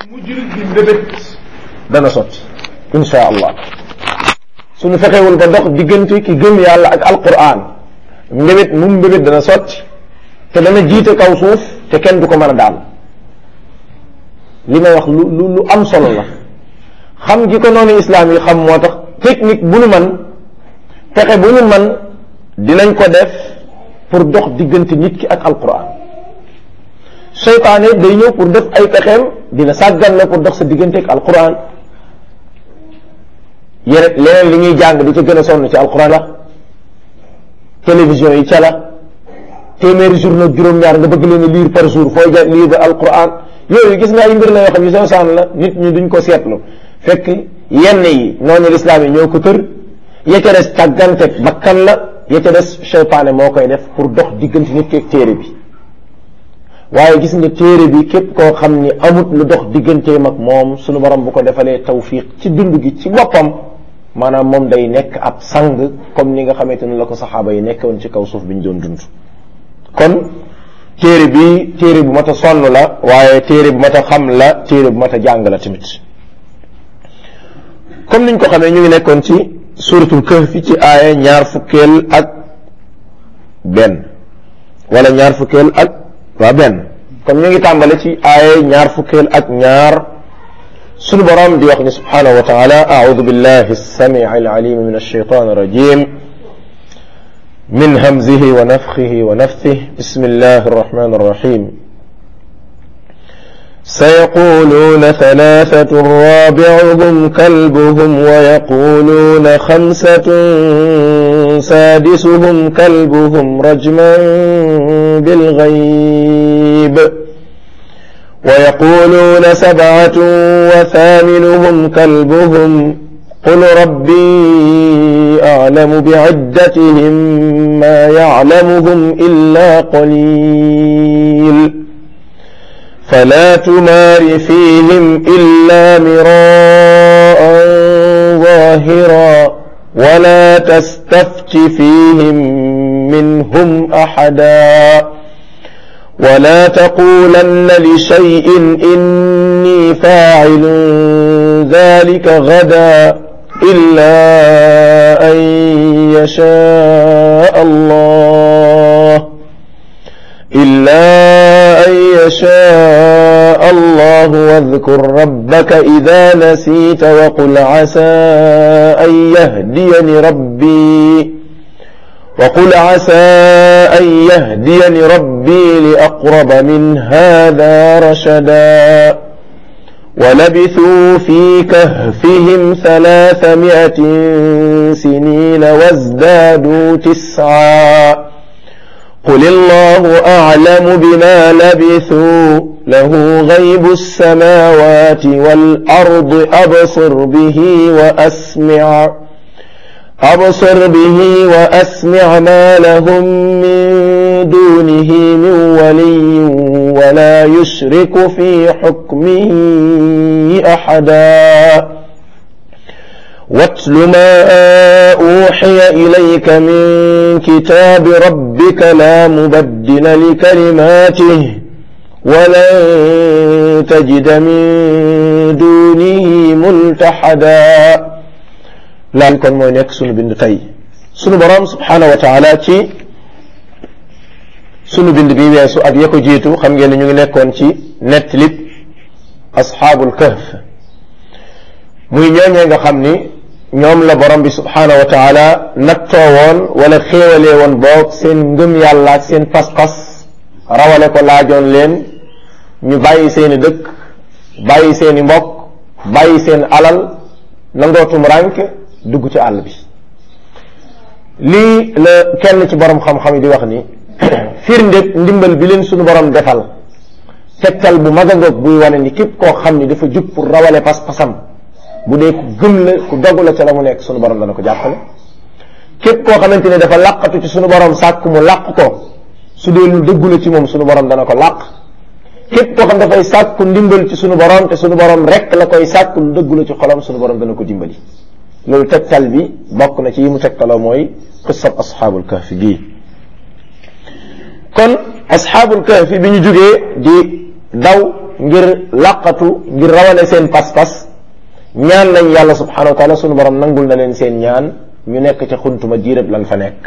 mu jullit bi mbébét dana sotti insha allah suñu fexewul ba dox diggante ki gëm yàlla ak alquran mbébét mu mbébét dana sotti te dana jiite kaw suuf te kenn du ko mën a daal li may wax lu lu lu am solo la xam gi ko noonu islaam yi xam moo tax technique bu nu man pexe bu nu man dinañ ko def pour dox diggante nit ki ak alquran seytaane day ñëw pour def ay pexeem dina sàggan la pour dox sa diggante ak alquran yene leneen li ñuy jàng di ca gën a sonn ci alquran la télévision yi ca la téeméeri journaux juróom-ñaar nga bëgg leen a lire par jour fooy ja lire ba alquran yooyu gis nga ay mbir la yoo xam ne soo saan la nit ñi duñ ko seetlu fekk yenn yi noonu lislaam yi ñoo ko tër ya ca des tàggante bakkan la ya ca des seytaane moo koy def pour dox diggante nit ki ak téere bi waaye gis nga téere bi képp koo xam ni amut lu dox digganteem ak moom sunu borom bu ko defalee tawfiq ci dund gi ci boppam maanaam moom day nekk ab sang comme ni nga xamante ne la ko saxaaba yi nekkoon ci kaw suuf bi ñu doon dund kon téere bi téere bu mat a sonn la waaye téere bu mat a xam la téere bu mat a jàng la tamit comme niñ ko xamee ñu ngi nekkoon ci suratul kahfi ci aaya ñaar fukkeel ak benn wala ñaar fukkeel ak waa benn comme ñu ngi tàmbale ci aaya ñaar fukkeel ak ñaar sunu borom di wax ni subhanahu wa taala audu billahi السميع العليم من الشيطان الرجيم من همزه ونفخه ونفثه بسم الله الرحمن الرحيم سيقولون ثلاثة رابعهم كلبهم ويقولون خمسة سادسهم كلبهم رجما بالغيب ويقولون سبعة وثامنهم كلبهم قل ربي أعلم بعدتهم ما يعلمهم إلا قليل فلا تمار فيهم إلا مراء ظاهرا ولا تستفت فيهم منهم أحدا ولا تقولن لشيء إني فاعل ذلك غدا إلا أن يشاء الله إلا أن يشاء الله واذكر ربك إذا نسيت وقل عسى أن يهديني ربي وقل عسى أن يهديني ربي لأقرب من هذا رشدا ولبثوا في كهفهم ثلاثمائة سنين وازدادوا تسعا قل الله أعلم بما لبثوا له غيب السماوات والأرض أبصر به وأسمع أبصر به وأسمع ما لهم من دونه من ولي ولا يشرك في حكمه أحدا واتل ما أوحي إليك من كتاب ربك لا مبدل لكلماته ولن تجد من دونه ملتحدا laal kon mooy nekk sunu bind tey sunu borom subhanahu wa taala ci sunu bind bi weesu ak ya ko jiitu xam ngeen ne ñu ngi nekkoon ci nettalib asxaabul kahf muy ñooñee nga xam ni ñoom la borom bi subhanahu wa taala nattoo woon wala xéewalee woon boog seen ngëm yàlla ak seen pas-pas rawale ko laajoon leen ñu bàyyi seeni dëkk bàyyi seeni mbokk bàyyi seen alal nangootum rànk dugg ci àll bi lii la kenn ci borom xam-xam yi di wax ni firnde ndimbal bi leen suñu borom defal tegtal bu mag a ngoog buy wane ni képp koo xam ni dafa jug pour rawale pas-pasam bu dee ku gëm la ku dogu la ca la mu nekk suñu borom dana ko jàppale képp koo xamante ne dafa làqatu ci suñu borom sàkk mu làq ko su dee lu dëggu la ci moom suñu borom dana ko làq képp koo xam dafay sàkku ndimbal ci suñu borom te suñu borom rek la koy sàkku lu dëggu la ci xolam suñu borom dana ko dimbali loolu tegtal bi bokk na ci yi mu tegtaloo mooy qissab asxaabul kahfi gii kon asxaabul kahfi bi ñu jógee di daw ngir laqatu ngir rawale seen pas-pas ñaan nañ yàlla subhanahu wa taala sunu borom nangul na leen seen ñaan ñu nekk ca xuntuma jiirab lan fa nekk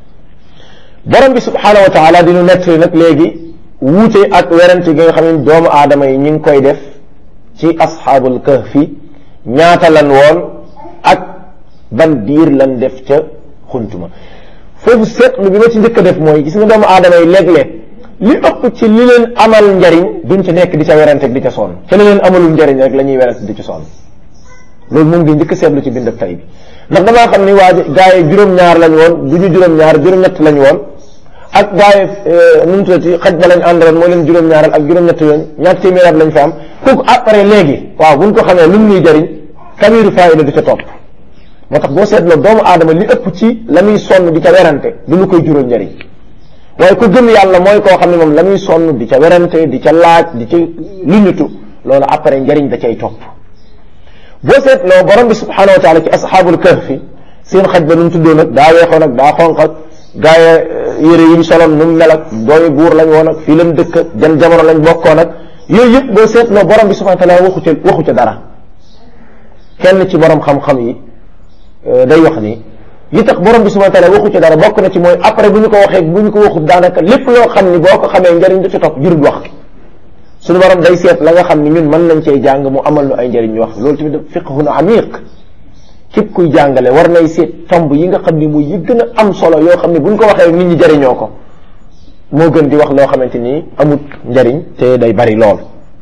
borom bi subhanahu wa taala dinu nettali nag léegi wuute ak werante gi nga xam ne doomu aadama yi ñi ngi koy def ci asxaabul kahfi ñaata lan woon ak ban diir lan def ca xuntuma foofu seetlu bi ma ci njëkk a def mooy gis nga doomu aadama yi léeg-léeg li ëpp ci li leen amal njariñ duñ ci nekk di ca werante di ca sonn ca li leen amalul njariñ rek la ñuy werante di ci sonn loolu moom ngi njëkk seetlu ci bind ak tay bi ndax damaa xam ni waa gaa yi juróom-ñaar lañ woon du ñu juróom-ñaar juróom-ñett lañ woon ak gaa yi nu mu tuddati xaj ba lañ àndaloon moo leen juróom-ñaaral ak juróom-ñett yoon ñaar téeméeraat lañ fa am kooku après léegi waaw buñ ko xamee lu mu ñuy jariñ kamiru faayida du ca topp moo tax boo seetloo doomu aadama li ëpp ci la muy sonn di ca werante du lu koy jural njariñ waaye ku gëm yàlla mooy koo xam ne moom la muy sonn di ca werante di ca laaj di ca luñutu loolu après njariñ da cay topp boo seetloo borom bi subhanahu wa taala ci asxaabul kahfi seen xaj ba nu mu tuddoo nag daa weexoon ak daa xonq ak gaaye yére yi ñu soloon nu mu mel ak doomi buur lañ woon ak fii lañ dëkk ak jan jamono lañ bokkoon ak yooyu yëpp boo seetloo borom bi subhanahu wa taala waxu ca waxu ca dara kenn ci borom xam-xam yi day wax ni li tax borom bi subhanahu wa taala waxu ci dara bokk na ci mooy après bu ñu ko waxee bu ñu ko waxut daanaka lépp loo xam ni boo ko xamee njariñ du ci topp jurul wax suñu borom day seet la nga xam ni ñun mën nañ cee jàng mu amal nu ay njariñ ñu wax loolu tamit fiqhun amiq képp kuy jàngale war nay seet tomb yi nga xam ni muy yi gën a am solo yoo xam ni bu ñu ko waxee nit ñi jariñoo ko moo gën di wax loo xamante ni amut njariñ te day bari lool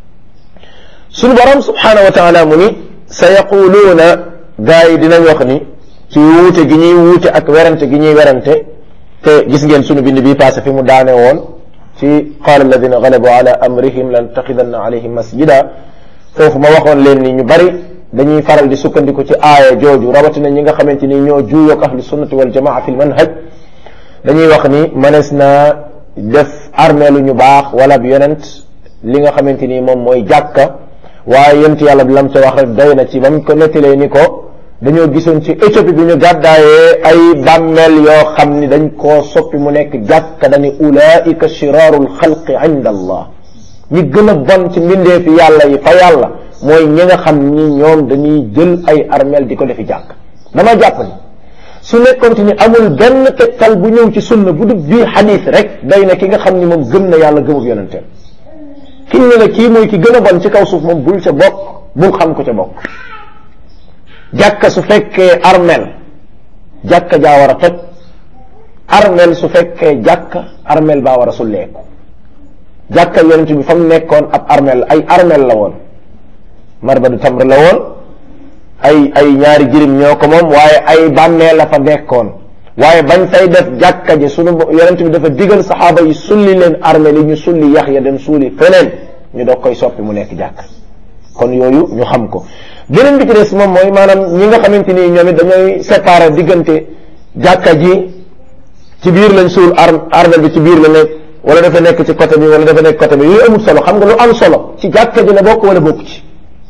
suñu borom subhanahu wa taala mu ni sa yaquluuna gaa yi dinañ wax ni ci wuute gi ñuy wuute ak werante gi ñuy werante te gis ngeen sunu bind bii passé fi mu daane woon ci qaala alladina galabu ala amrihim lan taxidanna alayhim masjida foofu ma waxoon leen ni ñu bari dañuy faral di sukkandiku ci aaya jooju rawatina ñi nga xamante ni ñoo juuyoog ahlu sunnati wal jamaa fi l manhaj dañuy wax ni manees naa def armeelu ñu baax wala bi yonent li nga xamante ni moom mooy jàkka waaye yent yàlla bi lam ca wax rek doy na ci ba mu ko nettalee ni ko dañoo gisoon ci Éthiopie bi ñu gàddaayee ay bàmmeel yoo xam ni dañ koo soppi mu nekk jàkka dañu ulaika shiraarul xalqi inda allah ñi gën a bon ci mbindee fi yàlla yi fa yàlla mooy ñi nga xam ni ñoom dañuy jël ay armeel di ko defi jàkk dama jàpp ni su nekkoon ni amul benn tegtal bu ñëw ci sunna bu dul bii xadis rek day na ki nga xam ni moom gëm na yàlla gëmub yonenteem ki ñu ne kii mooy ki gën a bon ci kaw suuf moom bul ca bokk bul xam ko ca bokk jàkka su fekkee armel jàkka jaa war a toj armel su fekkee jàkka armel baa war a sulleeku jàkka yonent bi fa mu nekkoon ab armel ay armel la woon marbadu tamr la woon ay ay ñaari jirim ñoo ko moom waaye ay bàmmeel la fa nekkoon waaye bañ fay def jàkka ji sunu yonent bi dafa digal saxaaba yi sulli leen armel yi ñu sulli yax ya dem suuli feneen ñu doog koy soppi mu nekk jàkk kon yooyu ñu xam ko beneen bi ci des moom mooy maanaam ñi nga xamante ni ñoom it dañooy séparer diggante jàkka ji ci biir lañ suul ar armel bi ci biir la nekk wala dafa nekk ci côté bi wala dafa nekk côté bi yooyu amul solo xam nga lu am solo ci jàkka ji la bokk wala bokk ci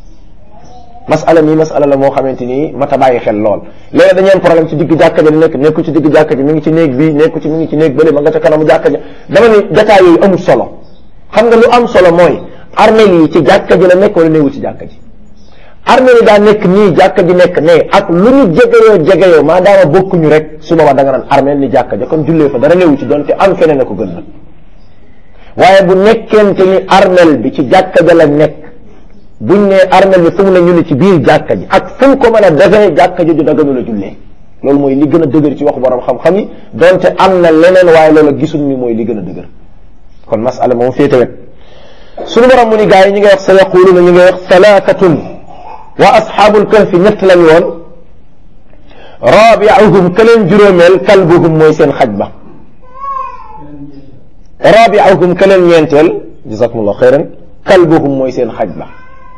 masala mi masala la moo xamante ni mata bàyyi xel lool léegi dañu am problème ci digg jàkka ji nekk nekku ci digg jàkka ji mi ngi ci néeg bi nekku ci mi ngi ci néeg bële ma nga ca kanamu jàkka ji dama ni jataay yooyu amul solo xam nga lu am solo mooy armel yi ci jàkka ji la nekk wala néewul ci jàkka ji armel yi daa nekk nii jàkka ji nekk ne ak lu ñu jegeyoo jegeyoo maadaama bokkuñu rek su boobaa da nga naan armel ni jàkka ja kon jullee fa dara néewu ci doonte am feneen a ko gën nag waaye bu nekkente ni armel bi ci jàkka ja la nekk buñ ne armel bi fu mu ne ñu ne ci biir jàkka ji ak fu mu ko mën a defee jàkka ji du daganu la jullee loolu mooy li gën a dëgër ci waxu borom xam-xam yi donte am na leneen waaye loolu gisul ni mooy li gën a dëgër kon masala moom féete wet suñu borom mu ni gaa yi ñi ngay wax sa yaquluna ñi ngay wax salaatatun wa asxaabul kahfi ñett lañ woon rabi'uhum ka leen juróomeel kalbuhum mooy seen xaj ba rabi'uhum ka leen ñeenteel jazakumullah xayran kalbuhum mooy seen xaj ba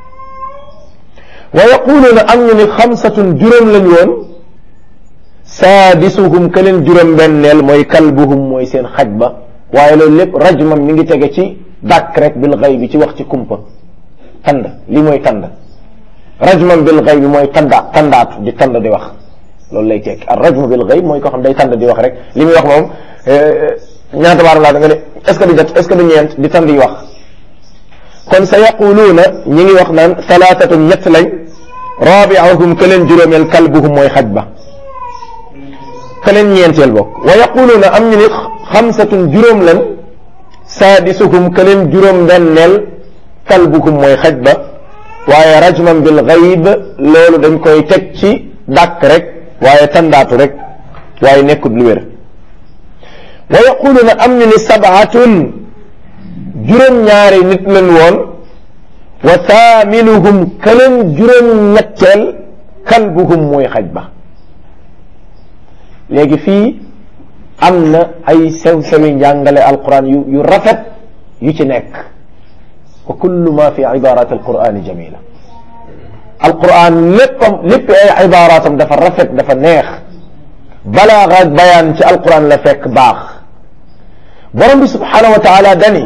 wa yaquluuna am ñu ni xamsatun juróom lañ woon saadisuhum ka leen juróom benneel mooy kalbuhum mooy seen xaj ba waaye loolu lépp rajmam mi ngi tege ci dàkk rek bil xay bi ci wax ci kumpa tand li mooy tand rajman bil xay bi mooy tanda tandaatu di tand di wax loolu lay tekki ar rajmu bil xay mooy koo xam day tand di wax rek li muy wax moom ñaata baaram laa da nga ne est ce que du jot est ce que du ñeent di tand yi wax kon sa yaquluuna ñi ngi wax naan thalathatun ñett lañ rabi'uhum ka leen juróomeel kalbuhum mooy xaj ba ka leen ñeenteel bokk wa yaquluuna am ñu ni xamsatun juróom lan saadisuhum ka leen juróom benneel kalbuhum mooy xaj ba waaye rajman bil gayb loolu dañ koy teg ci dàkk rek waaye tandaatu rek waaye nekkut lu wér wa yaquluuna am ñu ni sabaatun juróom-ñaari nit leen woon wa thaminuhum ka leen juróom-ñetteel kalbuhum mooy xaj ba léegi fii am na ay sew-sewi njàngale alquran yu yu rafet yu ci nekk wa kullu ma fi ibarat alqurani jamila alquran léppam lépp ay ibaratam dafa rafet dafa neex balaaga ak bayaan ci alquran la fekk baax borom bi subhanahu wa taala dani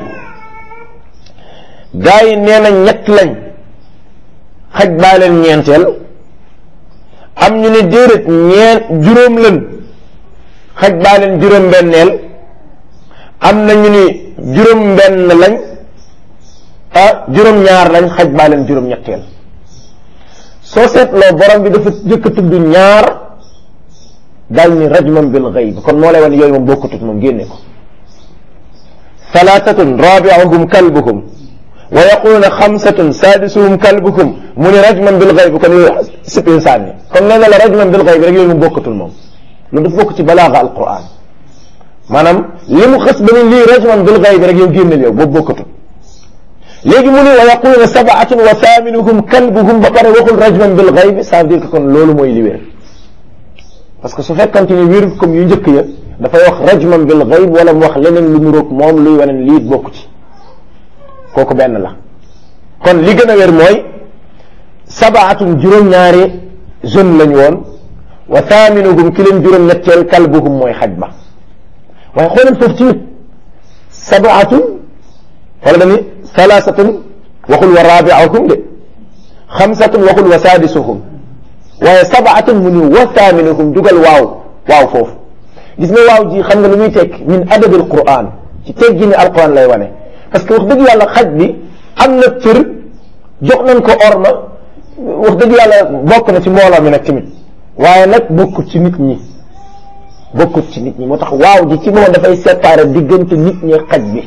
gaa yi nee na ñett lañ xaj baa leen ñeenteel am ñu ne déedéet ñeen juróom leen xaj baa leen juróom benneel am na ñu ni juróom benn lañ ah juróom ñaar lañ xaj baa leen juróom ñetteel soo seetloo borom bi dafa jëkk a tudd ñaar daal ni rajman bil ghaib kon moo lay wan yooyu moom bokkutut moom génne ko thalathatun rabi'uhum kalbuhum wa yaquluna xamsatun sadisuhum kalbuhum mu ni rajman bil ghaib kon yooyu sipin sànni kon nee na la rajman bil ghaib rek yooyu moom bokkatul moom loolu dafa bokk ci balaaga alquran maanaam li mu xës ba ni lii rajman bil ghaib rek yow génneel yow boobu bokkatul léegi mu ni wa yaquluna sabaatun wa thaminuhum kalbuhum ba pare waxul rajman bil ghaib ça veut dire que kon loolu mooy li wér parce que su fekkante ni wér comme yu njëkk ya dafay wax rajman bil ghaib wala mu wax leneen lu mu roog moom luy wane lii bokk ci kooku benn la kon li gën a wér mooy sabaatun juróom-ñaari jeune lañu woon wa thaminuhum ki leen juróom-ñetteel kalbuhum mooy xaj ba waaye xoolal foofu tamit sabaatun wala dani thalathatun waxul wa rabi'uhum de xamsatun waxul wa sadisuhum waaye sabaatun mu ni wa thaminuhum dugal waaw waaw foofu gis nga waaw ji xam nga lu muy tekk min adabil quran ci teggi ni alquran lay wane parce que wax dëgg yàlla xaj bi am na cër jox nañ ko orma wax dëgg yàlla bokk na ci mbooloo mi nag tamit waaye nag bokkut ci nit ñi bokkut ci nit ñi moo tax waaw ji ci moom dafay séparer diggante nit ñi xaj bi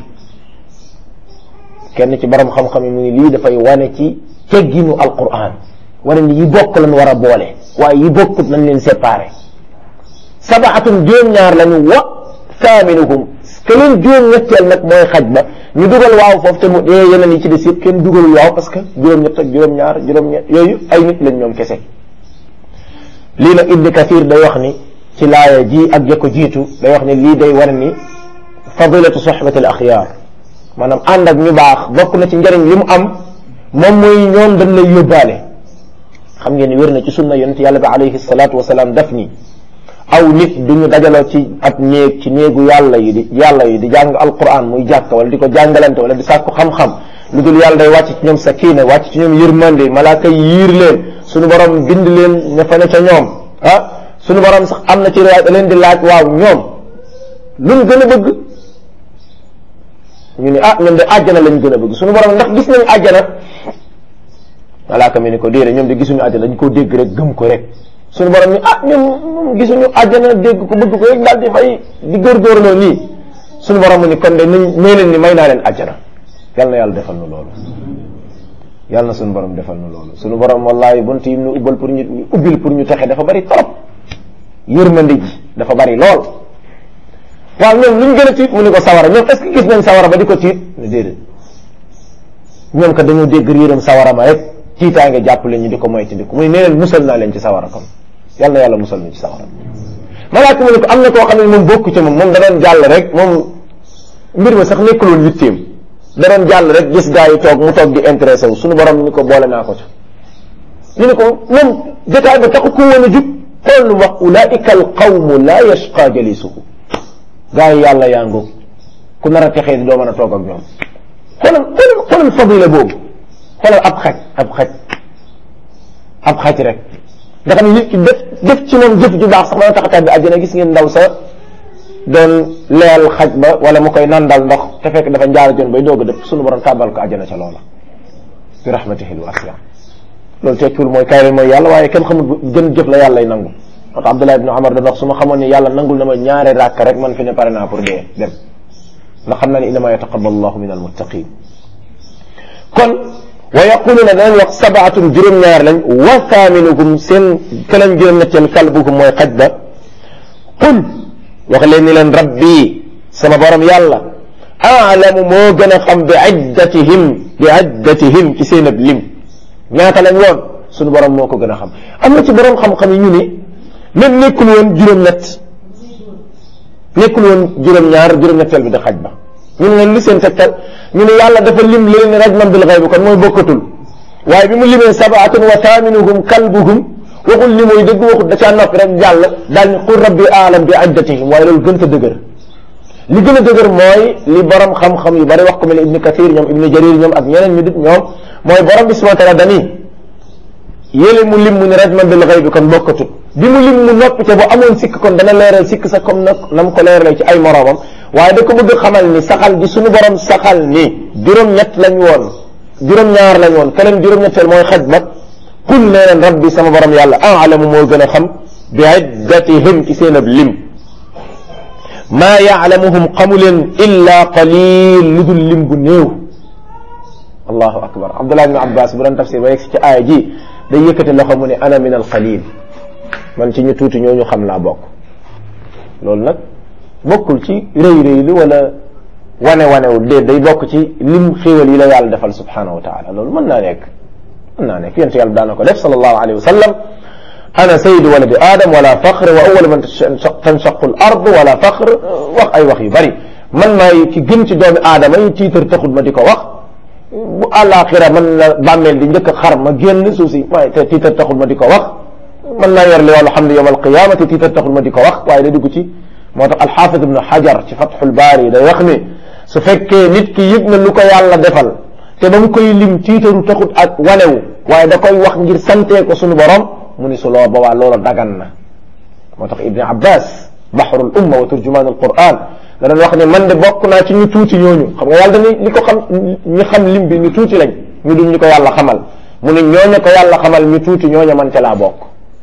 kenn ci borom xam-xam yi mu ngi lii dafay wane ci tegginu alquran wane ni yi bokk lañ war a boole waaye yi bokkut nañ leen séparer sabaatun juróom-ñaar lañu wa thaminuhum ke leen juróom-ñetteel nag mooy xaj ba ñu dugal waaw foofu te mu dee yeneen yi ci des yëpp kenn dugalul waaw parce que juróom-ñett ak juróom-ñaar juróom-ñett yooyu ay nit lañ ñoom kese lii nag Ibn Kathir day wax ni ci laaya ji ak ya ko jiitu day wax ni lii day war ni fadilatu sohbati al axyaar maanaam ànd ak ñu baax bokk na ci njëriñ li mu am moom mooy ñoom dañ lay yóbbaale xam ngeen ni wér na ci sunna yonent yàlla bi alayhi salaatu wasalaam daf ni aw nit duñu dajaloo ci ab néeg ci néegu yàlla yi di yàlla yi di jàng alquran muy jàkk wala di ko jàngalante wala di sàkku xam-xam lu dul yàlla day wàcc ci ñoom sakina wàcc ci ñoom yërmande malaaka yi yiir leen suñu borom bind leen ña fa ne ca ñoom ah suñu borom sax am na ci riwaay da leen di laaj waaw ñoom luñ gën a bëgg ñu ne ah ñoom de àjjana lañ gën a bëgg suñu borom ndax gis nañ àjjana malaaka mi ni ko déedéet ñoom de gisuñu àjjana dañ koo dégg rek gëm ko rek suñu borom ni ah ñoom gisuñu àjjana dégg ko bëgg ko rek daal di fay di góorgóorloo nii suñu borom mu ni kon de nañ may leen ni may naa leen àjjana yal na yàlla defal nu loolu yal na suñu borom defal nu loolu suñu borom wallahi bunt yi ñu ubbal pour ñu ubbil pour ñu texe dafa bari trop yërmande ji dafa bari lool waaw ñoom luñ gën a tiit mu ni ko sawara ñoom est-ce que gis nañ sawara ba di ko tiit ne déedéet ñoom kat dañoo dégg yërëm sawara ma rek tiitaa nga jàpp leen ñu di ko moytandiku muy nee leen musal naa leen ci sawara kon yal na yàlla musal ñu ci sawara malaaka mu ne ko am na koo xam ne moom bokku ci moom moom da doon jàll rek moom mbir ma sax nekkul woon yitteem da doon jàll rek gis gaa yi toog mu toog di intéressé wu suñu borom ni ko boole naa ko ci ñu ne ko moom jotaay ba taxu ko woon a jub xool lu wax ulaika al qawmu la yashqa jalisuhu gaa yi yàlla yaa ngoog ku nar a texee di doo mën a toog ak ñoom xoolal xoolal xoolal fadila boobu xoolal ab xaj ab xaj ab xaj rek nga xam ne nit ki def def ci moom jëf ju baax sax mën a tax a tàbbi àjjana gis ngeen ndaw sa doon leel xaj ba wala mu koy nandal ndox te fekk dafa njaar jon bay doog a dëpp suñu borom tàbbal ko àjjana ca loola bi rahmatihi alwasia loolu tekkiwul mooy kaay leen mooy yàlla waaye kenn xamul gën jëf la yàlla lay nangu moo tax Abdullah ibn Umar da wax su ma xamoon ne yàlla nangul na ma ñaari ràkk rek man fi ne pare naa pour dee dem ndax xam naa ne innama yataqabbalu allahu min almuttaqin kon wa yaquluna danañ wax sabaatun juróom-ñaar lañ wa thaminuhum seen keneen juróom-ñetteel kalbuhum mooy xaj ba qul wax leen ni leen rabbi sama borom yàlla aalamu moo gën a xam bi iddatihim bi iddatihim ci seen ab lim ñaata lañ woon suñu borom moo ko gën a xam am na ci borom xam-xam yi ñu ni même nekkul woon juróom-ñett nekkul woon juróom-ñaar juróom-ñetteel bi di xaj ba ñu ne leen li seen tegtal ñu ne yàlla dafa lim leen rajman bil ghayb kon mooy bokkatul waaye bi mu limee sabaatun wa thaminuhum kalbuhum waxul li mooy dëgg waxul da caa noppi rek jàll daal ni qul rabbi aalam bi iddatihim waaye loolu gën a dëgër li gën a dëgër mooy li borom xam-xam yu bari wax ko mel ne ibni kathir ñoom ibni jarir ñoom ak ñeneen ñu dit ñoom mooy borom bi subhanahu wa taala dani yéle mu lim mu ni rajman bil ghayb kon bokkatul bi mu lim mu noppi te bu amoon sikk kon dana leeral sikk sa comme na na mu ko leeralee ci ay moroomam waaye da ko bëgg xamal ni saxal gi suñu borom saxal ni juróom-ñett lañ woon juróom-ñaar lañ woon keneen juróom-ñetteel mooy xaj ba qul nee leen rabbi sama borom yàlla aalamu moo gën a xam bi iddatihim ci seen ab lim maa yaalamuhum xamu leen illa qalil lu dul lim bu néew allahu akbar abdullah ibn abbas bu doon tafsir ba yegg si ci aaya ji day yëkkati loxo mu ne ana min al qalil man ci ñu tuuti ñooñu xam laa bokk loolu nag bokkul ci rëy rëy li wala wane wanewul déet day bokk ci lim xéewal yi la yàlla defal subhanahu wa taala loolu mën naa nekk mën naa nekk yent yàlla daana ko def sallallahu alayhi wa sallam ana sayyidu waladi adam wala faqr wa awwal man tanshaqu al ard wala faqr wax ay wax yu bari man maay ki gën ci doomi aadama yi tiitar taxul ma di ko wax bu àllaaxira man la bàmmeel di njëkk a xar ma génn suuf si waaye te tiitar taxul ma di ko wax mën naa yor li wàllu xam ne yowm alqiyama te tiitar taxul ma di ko wax waaye da dugg ci moo tax alxaafid ibnu xajar ci fatxul baari day wax ni su fekkee nit ki yëg na lu ko yàlla defal te ba mu koy lim tiitaru taxut ak wanewu waaye da koy wax ngir santee ko suñu borom mu ni su loo boobaa loola dagan na moo tax ibni abbas baxrul umma wa turjumaan alquran da doon wax ne man de bokk naa ci ñu tuuti ñooñu xam nga yàlla dañuy li ko xam ñu xam lim bi ñu tuuti lañ ñu duñ ñu ko yàlla xamal mu ne ñooña ko yàlla xamal ñu tuuti ñooña man ca laa bokk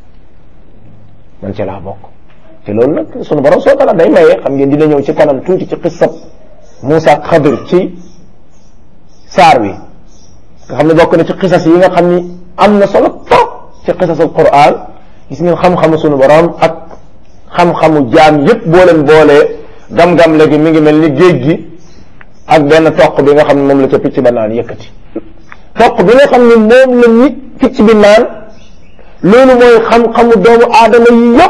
man ca laa bokk te loolu nag sunu borom soo tala day maye xam ngeen dina ñëw ci kanam tuuti ci xissab Muusa ak Xadir ci saar wi nga xam ne bokk na ci xisas yi nga xam ni am na solo trop ci xisasul Qur'an gis ngeen xam-xamu sunu borom ak xam-xamu jaam yépp boo leen boolee gam-gam léegi mi ngi mel ni géej gi ak benn toq bi nga xam ne moom la ca picc ba naan yëkkati toq bi nga xam ne moom la nit picc bi naan loolu mooy xam-xamu doomu aadama yi yépp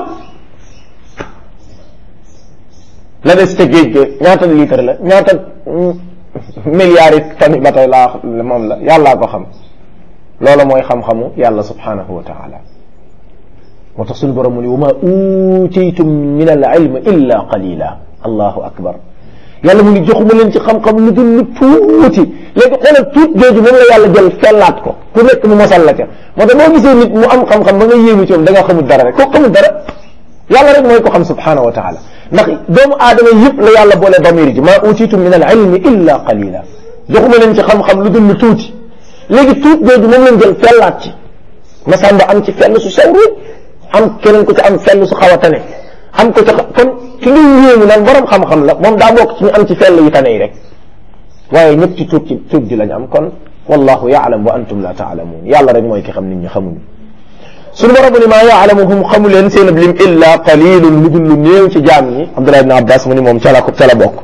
la des ca géej ga ñaata litre la ñaata milliards yi tani ba tey laa moom la yàllaa ko xam loola mooy xam-xamu yàlla subhanahu wa taala moo tax suñu borom mu ni wa ma utiitum min al ilm illa qalila allahu akbar yàlla mu ni joxuma leen ci xam-xam lu dul lu tuuti léegi xoolal tuut jooju moom la yàlla jël fellaat ko ku nekk mu mosal la ca moo tax boo gisee nit mu am xam-xam ba nga yéemu ci moom da nga xamul dara rek koo xamul dara yàlla rek mooy ko xam subhanahu wa taala ndax doomu aadama yëpp la yàlla boole damir ji ma utiitum min al ilmi illa qalila joxuma leen ci xam-xam lu dul lu tuuti léegi tuut jooju moom lañ jël fellaat ci masamba am ci fell su sew am keneen ko ci am fell su xaw a tane am ko ci kon ki nga yéemu naan borom xam-xam la moom daa bokk ci ñu am ci fell yu tane yi rek waaye ñëpp ci tuut ci tuut ji lañ am kon wallahu yaalam wa antum la taalamuun yàlla rek mooy ki xam nit ñi xamuñu suñu borom ni maa yaalamuhum xamu leen seen ab lim illa qalilun lu dul lu néew ci jaam ñi Abdullah ibn Abbas mu ni moom ca la ko ca la bokk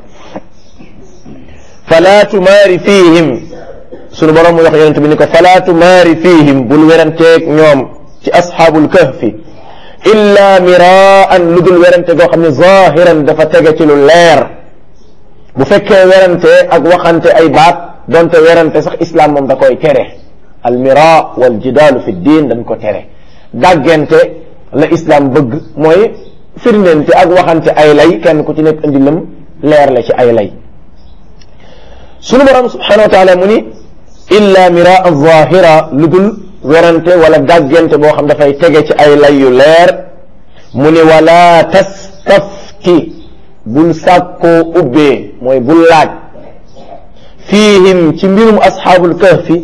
fala tumaari fihim suñu borom mu wax yonente bi ni ko fala tumaari fihim bul weranteeg ñoom ci asxaabul kahfi illa miraan lu dul werante goo xam ne zahiran dafa tege ci lu leer bu fekkee werante ak waxante ay baat donte werante sax islam moom da koy tere al mira wal jidaalu fi diin dañ ko tere dàggante la islam bëgg mooy firndente ak waxante ay lay kenn ku ci nekk indi lam leer la ci ay lay sunu borom subhanahu wa taala mu ni illa miraa zahira lu dul werante wala dàggante boo xam dafay tege ci ay lay yu leer mu ni wala tastafti bul sàkkoo ubbee mooy bul laaj fiihim ci mbirum asxaabul kahfi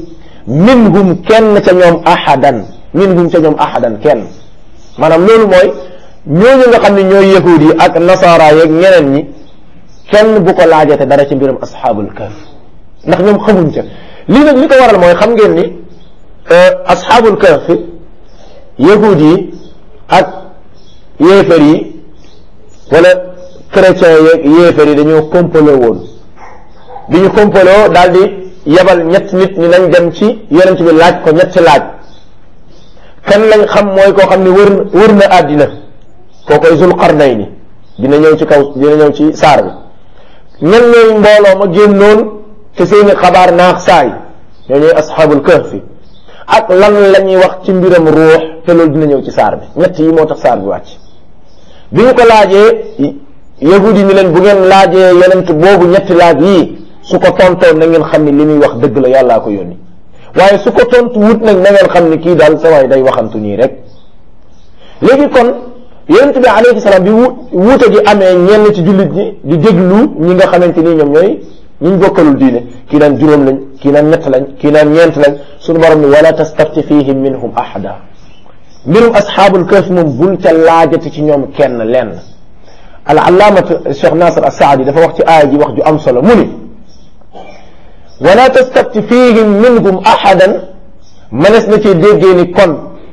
minhum kenn ca ñoom ahadan minhum ca ñoom ahadan kenn maanaam loolu mooy ñooñu nga xam ne ñooy yahud yi ak nasara yeeg ñeneen ñi kenn bu ko laajate dara ci mbiram asxaabul kahf ndax ñoom xamuñ ca lii nag li ko waral mooy xam ngeen ni asxaabul kahf yahud yi ak yéefar yi wala chrétien yeeg yéefar yi dañoo kompaloo woon bi ñu kompaloo daal di yebal ñett nit ñi nañ dem ci yonent bi laaj ko ñetti laaj kan lañ xam mooy koo xam ne wër wër na àddina koo koy zul qarnayni dina ñëw ci kaw dina ñëw ci saar bi ñan ñooy mbooloo ma génnoon te seeni xabaar naax saay ñoo ñooy asxaabul kahfi ak lan la ñuy wax ci mbiram ruux te loolu dina ñëw ci saar bi ñett yi moo tax saar bi wàcc bi ñu ko laajee yahudi ni leen bu ngeen laajee yonent boobu ñetti laaj yii su ko tontoon na ngeen xam ni li muy wax dëgg la yàllaa ko yónni waaye su ko tontu wut nag na ngeen xam ni kii daal sa waay day waxantu nii rek léegi kon yonent bi alayhi salaam bi wuute gi amee ñenn ci jullit ñi di déglu ñi nga xamante ni ñoom ñooy ñi ñu bokkalul diine kii naan juróom lañ kii naan ñett lañ kii naan ñeent lañ suñu borom ni wala tastafti fihim minhum ahada mbirum asxaabul kahf moom bul ca laajati ci ñoom kenn lenn al allaamat cheikh nasir assaadi dafa wax ci aaya ji wax ju am solo mu ni wala tastafti fihim minhum ahadan mënees na ci déggee ni kon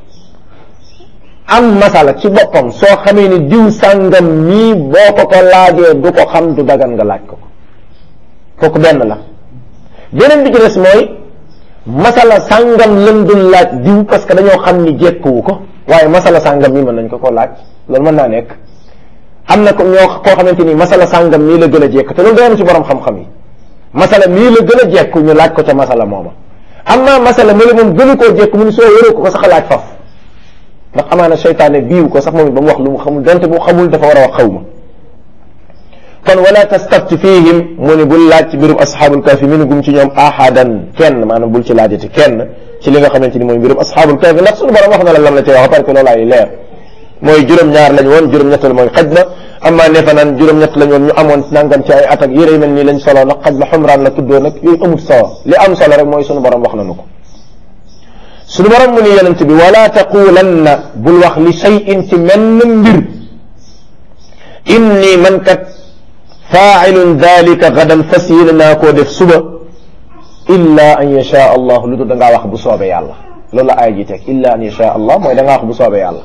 am masala ci boppam soo xamee ni diw sàngam mii boo ko ko laajee du ko xam du dagan nga laaj ko ko kooku benn la beneen bi ci des mooy masala sàngam lëm dul laaj diw parce que dañoo xam ni jekkuwu ko waaye masala sàngam mii mën nañ ko koo laaj loolu mën naa nekk am na ko ñoo koo xamante ni masala sàngam mii la gën a jekk te loolu doon ci borom xam-xam yi masala mii la gën a jekku ñu laaj ko ca masala mooma am naa masala mali moom gënu koo jekku mu ni soo wéroo ko ko sax a laaj faf ndax amaana seytaane biiw ko sax moom ba mu wax lu mu xamul donte bu xamul dafa war a wax xaw ma kon wala tastafti fihim mu ni bul laaj ci mbirum asxaabul kahfi minhum ci ñoom ahadan kenn maanaam bul ci laajati kenn ci li nga xamante ni mooy mbirum asxaabul kahfi ndax suñu borom wax na la lam la ci wax parce que loolu ay leer mooy juróom-ñaar lañ woon juróom-ñett la mooy xaj na amma ne fa naan juróom-ñett lañ woon ñu amoon nangam ci ay at ak yére yu mel nii lañ solo nag xaj la xumraan la tuddoo nag yooyu amut solo li am solo rek mooy suñu borom wax nañu ko suñu borom mu ni yonent bi wala taqulanna bul wax li shay'in ci menn mbir inni man kat faailun dalika gadan fas yéene naa koo def suba illa an yasha allah lu dul da ngaa wax bu soobee yàlla loolu la aaya ji teg illa an yasha allah mooy da ngaa wax bu soobee yàlla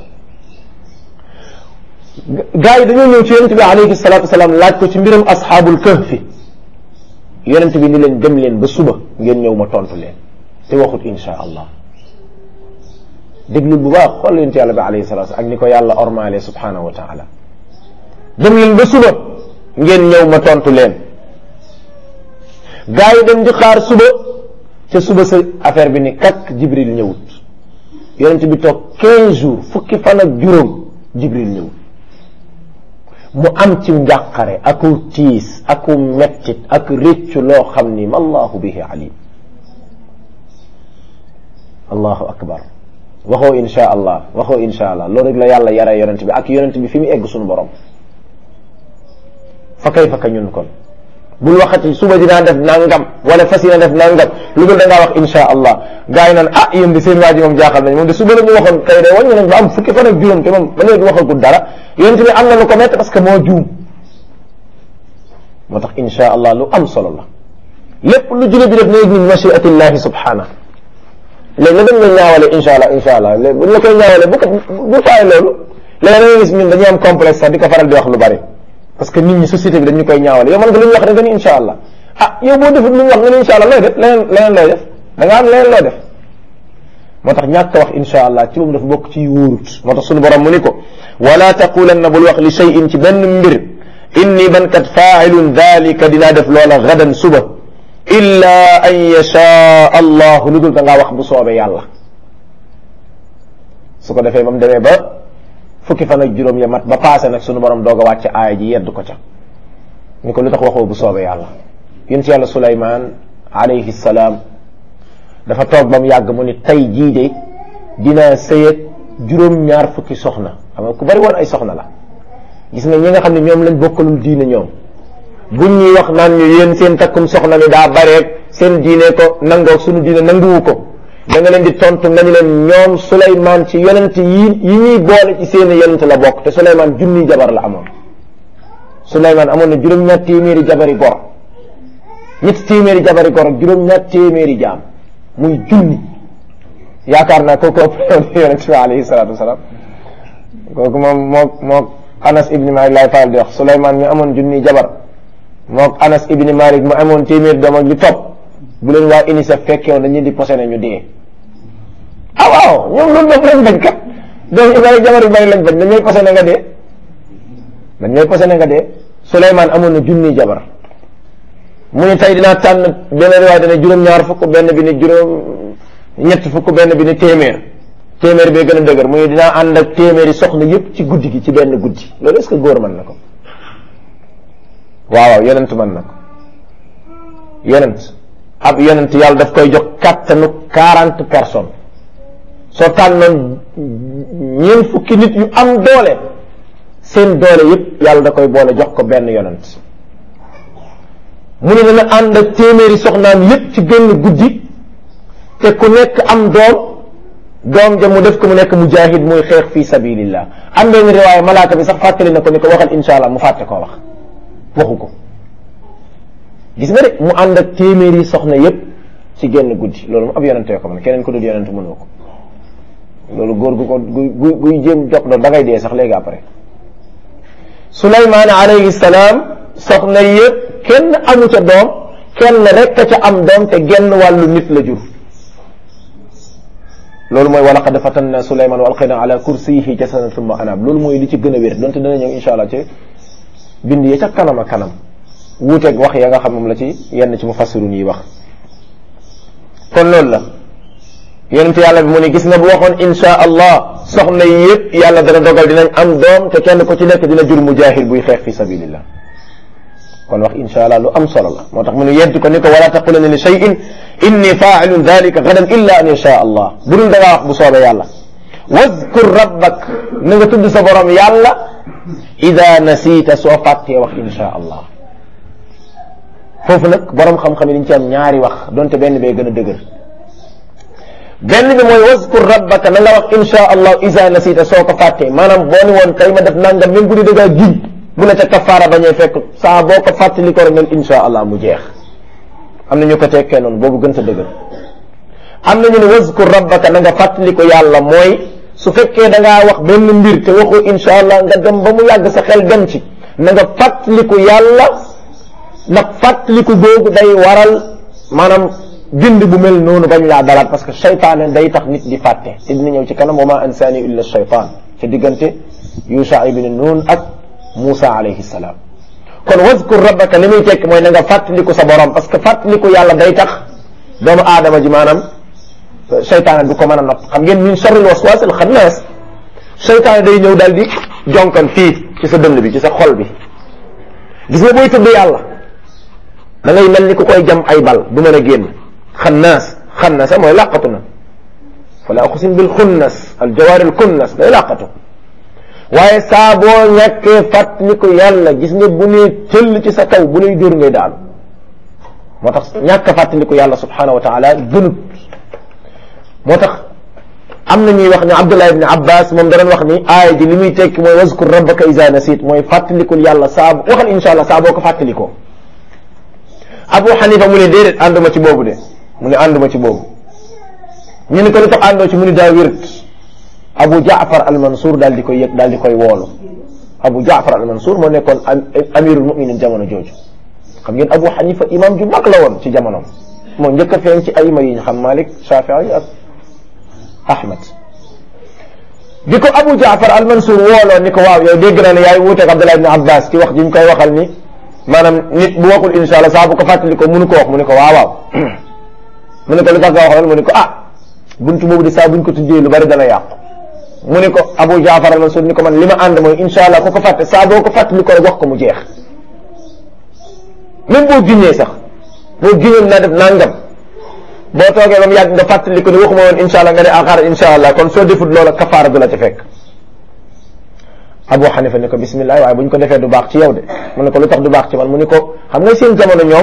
gaa yi dañoo ñëw ci yonent bi alayhi salatu wasalaam laaj ko ci mbiram asxaabul kahfi yonent bi ni leen dem leen ba suba ngeen ñëw ma tontu leen te waxut insha allah déglul bu baax xool yonent yàlla bi alayhi salatu ak ni ko yàlla ormaale subhanahu wa taala dem leen ba suba ngeen ñëw ma tontu leen gaa yi dem di xaar suba ca suba sa affaire bi ni kakk jibril ñëwut yonent bi toog 15 jours fukki fan ak juróom jibril ñëwut mu am ci njàqare aku tiis aku mettit ak réccu loo xam ni ma allahu bihi alim allahu akbar waxoo insha allah waxoo insha allah loolu rek la yàlla yare yonent bi ak yonent bi fi mu egg suñu borom fa kay fa ka ñun kon bul waxati suba dinaa def nangam wala fas yéene def nangam lu dul da ngaa wax insha allah gars yi naan ah yéen di seen waa ji moom jaaxal nañ moom de suba la ñu waxoon kay de wàññi nañ ba am fukki fan ak juróom te moom ba léegi waxagul dara yonent bi am na lu ko métti parce que moo juum moo tax insha allah lu am solo la lépp lu jullit bi def na yëg ni machiatillahi subhana léegi la dañ la ñaawale insha allah insha allah léegi buñ la koy ñaawale bu ko bu faay loolu léegi da ngay gis ñun dañuy am complexe sax di ko faral di wax lu bari parce que nit ñi société bi dañu koy ñaawale yow man nga lu ñu wax rek nga ni insha allah ah yow boo defut lu ñu wax nga ni insha allah looy def leneen leneen looy def da nga am leneen loo def moo tax ñàkk wax insha allah ci moom dafa bokk ci wóorut moo tax suñu borom mu ni ko wala taqulanna bul wax li shay'in ci benn mbir inni man kat faailun dalika dinaa def loola gadan suba illa an yashaa allah lu dul da ngaa wax bu soobee yàlla su ko defee ba mu demee ba fukki fan ak juróom ya mat ba paase nag sunu borom doog a wàcc aaya ji yedd ko ca ni ko lu tax waxoo bu soobee yàlla yonent yàlla Suleymaan alayhi salaam dafa toog ba mu yàgg mu ni tey jii de dina sëyeg juróom-ñaar fukki soxna xam nga ku bari woon ay soxna la gis nga ñi nga xam ne ñoom lañ bokkalul diine ñoom buñ ñuy wax naan ñu yéen seen takkum soxna mi daa bareeg seen diine ko nangoo suñu diine nanguwu ko da nga leen di tontu nga ni leen ñoom Souleymane ci yonent yi yi ñuy boole ci seen yonent la bokk te Souleymane junniy jabar la amoon Souleymane amoon na juróom-ñaar téeméeri jabari gor ñetti téeméeri jabari gor ak juróom-ñaar téeméeri jaam muy junni yaakaar naa kooku ëpp yonent bi alayhi salaatu wasalaam kooku moom mook mook Anas ibni Malik laay faral di wax Souleymane mi amoon junniy jabar mook Anas ibni Malik mu amoon téeméeri doom ak lu topp bu leen waa UNICEF fekkee woon dañuy di posé ñu dee ah waaw ñoom loolu daf lañ bañ kat doom yu bari jabar yu bari lañ bañ dañooy posé na nga dee dañooy posé na nga dee Souleymane amoon na junniy jabar mu ni tey dinaa tànn benn riwaay dana juróom-ñaar fukk benn bi ni juróom ñett fukk benn bi ni téeméer téeméer bee gën a dëgër mu ni dinaa ànd ak téeméeri soxna yépp ci guddi gi ci benn guddi loolu est-ce que góor mën na ko waaw waaw yonent mën na ko yonent ab yonent yàlla daf koy jox kàttanu quarante personnes soo tànnoon ñeent fukki nit yu am doole seen doole yépp yàlla da koy boole jox ko benn yonent mu ne dana ànd ak téeméeri soxnaam yépp ci génn guddi te ku nekk am doom doom ja mu def ko mu nekk mujahid muy xeex fi sabilillah am benn riwaaya malaaka bi sax fàttali na ko ni ko waxal insha allah mu fàtte koo wax waxu ko gis nga de mu ànd ak téeméeri soxna yépp ci génn guddi loolu mu ab yonente ko man keneen ko dul yonente mënoo ko loolu góor gu ko gu guy jéem jox doon da ngay dee sax léegi après Suleymaan alayhi salaam soxna yépp kenn amu ca doom kenn rek ca am doom te genn wàllu nit la jur loolu mooy wa laqad fatanna Suleymaan wa alqayna ala kursiyihi jasadan thumma anaab loolu mooy li ci gën a wér donte dana ñëw insha allah ci bind ya ca kanam a kanam wuuteeg wax ya nga xam moom la ci yenn ci mufassirun yi wax kon loolu la yonent yàlla bi mu ne gis nga bu waxoon insha allah soxna yi yëpp yàlla dana dogal dinañ am doom te kenn ku ci nekk dina jur mujahid buy xeex fi sabilillah kon wax insha allah lu am solo la moo tax mu ne yedd ko ni ko wala taqulanna li shay'in inni fa'ilun dhalika gadan illa an yasha allah bu dul da ngaa wax bu soobee yàlla wazkur rabbak na nga tudd sa borom yàlla ida nasiita soo fàttee wax insha allah foofu nag borom xam-xam yi dañ ci am ñaari wax donte benn bee gën a dëgër benn bi mooy wazkur rabbaka na nga wax insha allah ida nasiita soo ko fàttee maanaam boo ni woon tey ma def nangam même bu di dëggaa giñ bu la ca kafaara bañee fekk saa boo ko fàttali ko rek nag insha allah mu jeex am na ñu ko tekkee noonu boobu gën sa dëgër am na ñu ne wazkur rabbaka na nga fàttali ko yàlla mooy su fekkee da ngaa wax benn mbir te waxoo insha allah nga dem ba mu yàgg sa xel dem ci na nga fàttaliku yàlla ndax fàttaliku googu day waral maanaam bind bu mel noonu bañ laa dalaat parce que seytaane day tax nit di fàtte te dina ñëw ci kanam wa ma ansaani illa shaytaan ci diggante Yusha ibn Nun ak Musa alayhi salaam kon wazkur rabbaka li muy tekk mooy na nga fàttaliku sa borom parce que fàttaliku yàlla day tax doomu aadama ji maanaam seytaane du ko mën a nopp xam ngeen min sharril waswas al xannaas seytaane day ñëw daal di jonkan fii ci sa dënd bi ci sa xol bi gis nga booy tudd yàlla da ngay mel ni ku koy jam ay bal du mën a génn xannaas xannaas mooy làqatu na fala uqsim bil xunnas al jawaari al kunnas day làqatu waaye saa boo ñàkkee fàttaliku yàlla gis nga bu nee tëll ci sa kaw bu lay dóor ngay daal moo tax ñàkk a fàttaliku yàlla subhanahu wa taala gënut moo tax am na ñuy wax ne Abdullah ibn Abbas moom da doon wax ni aaya ji li muy tekki mooy wazkur rabbaka iza nasit mooy fàttalikul yàlla saa waxal insha allah saa boo ko fàttalikoo Abu Hanifa mu ne déedéet ànduma ci boobu de mu ne ànduma ci boobu ñu ne ko lu tax àndoo ci mu ne daa wért Abu Jaafar al-Mansour daal di koy yëg daal di koy woolu Abu Jaafar al-Mansour moo nekkoon amirul muminin jamono jooju xam ngeen Abu Hanifa imam ju mag la woon ci jamonoom moo njëkk a feeñ ci ayima yi ñu xam Malik Shafii ak Ahmad bi ko Abu Jaafar al-Mansour wooloo ni ko waaw yow dégg naa ne yaay wuuteeg Abdullah ibn Abbas ci wax ji ñu koy waxal ni maanaam nit bu waxul insha allah saa bu ko fàttali ko mënu ko wax mu ne ko waaw waaw mu ne ko lu tax nga wax loolu mu ne ko ah buntu boobu de saa buñ ko tuddee lu bari dana yàqu mu ne ko Abu Jaafar al-Mansour ni ko man li ma ànd mooy insha allah ku ko fàtte saa boo ko fàttali ko rek wax ko mu jeex même boo giñee sax boo giñoon naa def nangam boo toogee ba mu yàgg nga fàttali ko ne waxuma woon insha allah nga ne axaar insha allah kon soo defut loola kafaara du la ca fekk Abu Hanifa ne ko bismillah waaye bu ñu ko defee du baax ci yow de mu ne ko lu tax du baax ci man mu ne ko xam nga seen jamono ñoom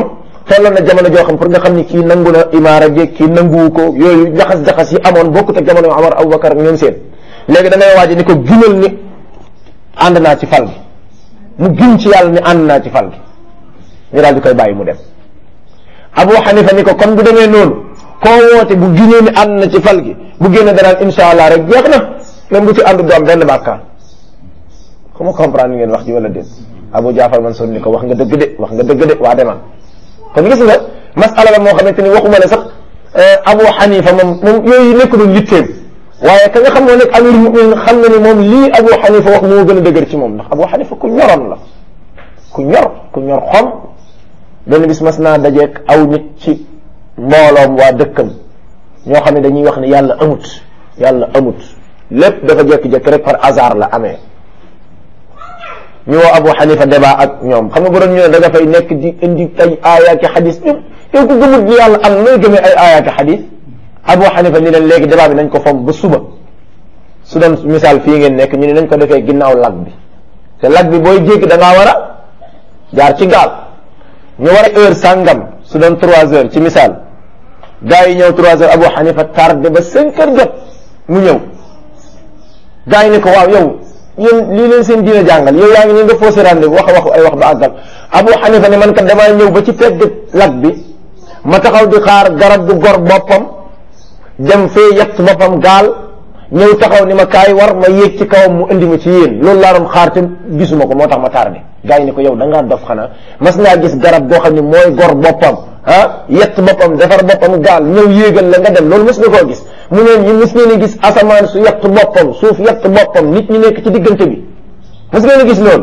tolloon na jamono joo xam pour nga xam ni kii nangu na imaara gi kii nanguwu ko yooyu jaxas-jaxas yi amoon bokkut ak jamono Omar Aboubacar ak ñoom seen léegi da ngay waaji ni ko ginal ni ànd naa ci fal gi mu gin ci yàlla ni ànd naa ci fal gi ñu daal di koy bàyyi mu dem Abu Hanifa ni ko kon bu demee noonu koo woote bu ginee ni ànd na ci fal gi bu génne danaan insha allah rek jeex na même bu ci àndu doom benn bàkkaar comment comprendre ngeen wax ji wala déet Abu Jaafar Mansour ni ko wax nga dëgg de wax nga dëgg de waa demal kon gis nga masala la moo xamante ni waxuma ne sax Abu Hanifa moom moom yooyu nekk doon yitteem waaye ka nga xam ne nekk amir muminin xam na ni moom lii Abu Hanifa wax moo gën a dëgër ci moom ndax Abu Hanifa ku ñoroon la ku ñor ku ñor xom benn bis mas naa dajeek aw nit ci mbooloom waa dëkkam ñoo xam ne dañuy wax ne yàlla amut yàlla amut lépp dafa jékki-jékki rek par hasard la amee ñu woo Abu Hanifa débat ak ñoom xam nga bu doon ñu ne da nga fay nekk di indi ay aayaaki xadis ñoom yow ku gëmut ni yàlla am nooy gëmee ay aayaaki xadis Abu Hanifa ni leen léegi débat bi nañ ko fom ba suba su doon misaal fii ngeen nekk ñu ne nañ ko defee ginnaaw lag bi te lag bi booy jéggi da ngaa war a jaar ci gaal ñu war a heure sàngam su doon trois heures ci misaal gars yi ñëw trois heures Abu Hanifa tardé ba cinq heures jot mu ñëw gars yi ni ko waaw yow yéen lii leen seen diine jàngal yow yaa ngi nii nga faussé rendez-vous wax wax ay wax ba àggal Abu Hanifa ne man kat damaa ñëw ba ci pegg lag bi ma taxaw di xaar garab gu gor boppam dem fee yett boppam gaal ñëw taxaw ni ma kaay war ma yéeg ci kawam mu indi ma ci yéen loolu laa doon xaar te gisuma ko moo tax ma tardé gars yi ni ko yow da ngaa dof xanaa mas ngaa gis garab goo xam ne mooy gor boppam ah yett boppam defar boppam gaal ñëw yéegal la nga dem loolu mas nga koo gis mu ne ñu mas ngeen a gis asamaan su yett boppam suuf yett boppam nit ñi nekk ci diggante bi mas ngeen a gis loolu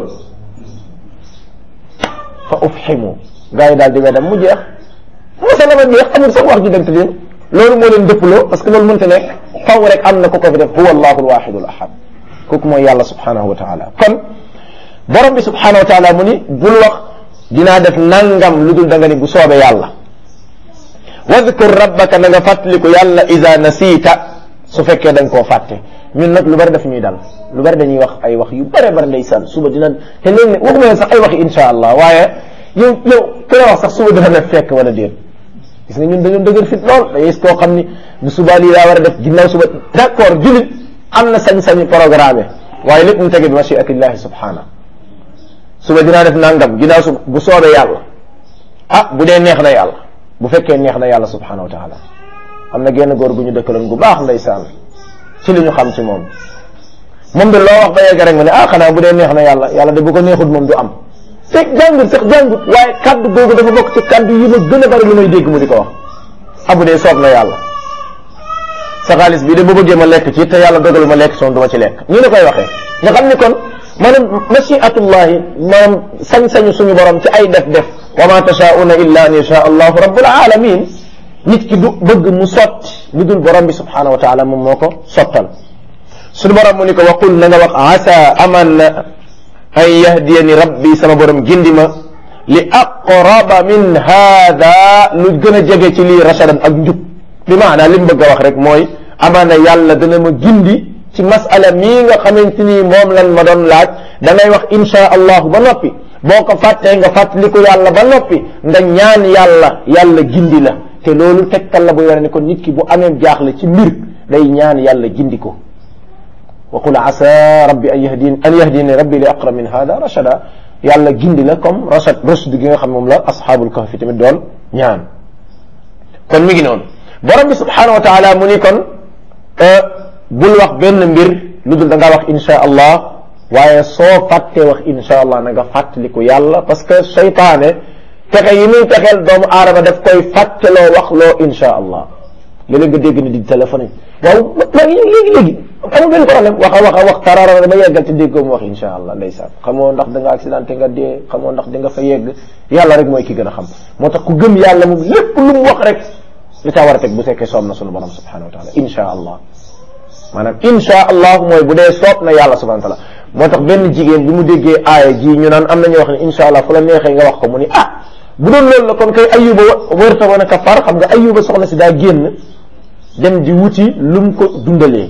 fa ufhimu gars yi daal di weddam mu jeex masala ma jeex amul sax wax ju dem te leen loolu moo leen dëpploo parce que loolu mënta nekk faw rek am na ku ko fi def huwa allahu alwaxidu al ahad kooku mooy yàlla subhanahu wa taala kon borom bi subhanahu wa taala mu ni bul wax dinaa def nangam lu dul da nga ni bu soobee yàlla wadkur rabbaka na nga fàttaliku yàlla ida nasiita su fekkee dañ koo fàtte ñun nag lu bari daf ñuy dal lu bari dañuy wax ay wax yu bare bari ndeysaan suba dina te léegi ne waxuma leen sax ay waxi insha allah waaye yow yow ku la wax sax suba dina la fekk wala déet gis nga ñun dañoo dëgër fit lool da gis koo xam ni bu subaa lii daa war a def ginnaaw suba d' accord julit am na sañ-sañu programme waaye lépp mu tege bi machiatillahi subhanahu suba dinaa def nangam ginnaaw suba bu soobee yàlla ah bu dee neex na yàlla bu fekkee neex na yàlla subhanahu wa taala am na genn góor gu ñu dëkkaloon gu baax ndeysaan ci li ñu xam ci moom moom de loo wax ba yegg rek ma ne ah xanaa bu dee neex na yàlla yàlla de bu ko neexut moom du am fekk jàngut sax jàngut waaye kaddu googu dafa bokk ci kaddu yi ma gën a bari lu may dégg mu di ko wax abu dee soob na yàlla sa xaalis bii de bu bëggee ma lekk ci te yàlla dogal ma lekk soon du ma ci lekk ñu ne koy waxee nga xam ni kon maanaam machiatullahi maanaam sañ-sañu suñu borom ci ay def def wa ma tashauna illa an yasha allahu rabbul alamin nit ki du bëgg mu sotti lu dul borom bi subhanahu wa taala moom moo ko sottal suñu borom mu ni ko waqul na nga wax asa aman na an yahdiyani rabbi sama borom gindi ma li aqraba min hada lu gën a jege ci lii rashadan ak njub bi maanaa li mu bëgg a wax rek mooy amaana yàlla dana ma gindi ci masala mii nga xamante ni moom lan ma doon laaj da ngay wax insha allahu ba noppi boo ko fàttee nga fàttaliku yàlla ba noppi nga ñaan yàlla yàlla gindi la te loolu tegtal la buy wane ni kon nit ki bu amee jaaxle ci mbir day ñaan yàlla gindi ko wa qul asa rabbi an yahdini an yahdini rabbi li aqrab min hada rachada yàlla gindi la comme rachad rushd gi nga xam moom la ashabul kahfi tamit doon ñaan kon mi ngi noonu borom bi subhanahu wa taala mu ni kon bul wax benn mbir lu dul da ngaa wax insha allah waaye soo fàttee wax insha allah na nga fàttaliku yàlla parce que seytaane pexe yi muy pexeel doomu aadama daf koy fàtteloo wax loo insha allah léeg-léeg nga dégg ni di téléphone waaw maa ngi léegi léegi amul benn problème wax a wax a wax tarara dama yeggal te déggoo mu wax insha allah ndeysaan xamoo ndax da nga accidenté nga dee xamoo ndax di nga fa yegg yàlla rek mooy ki gën a xam moo tax ku gëm yàlla moom lépp lu mu wax rek li caa war a teg bu fekkee soob na sunu borom subhanahu wa taala insha allah maanaam insha allah mooy bu dee soob na yàlla subhanahu wa taala moo tax benn jigéen bi mu déggee aaya ji ñu naan am nañu wax ne insha allah fu la neexee nga wax ko mu ni ah bu doon loolu la kon kay ayuba wërta woon a kafar xam nga ayuba soxna si daa génn dem di wuti lu mu ko dundalee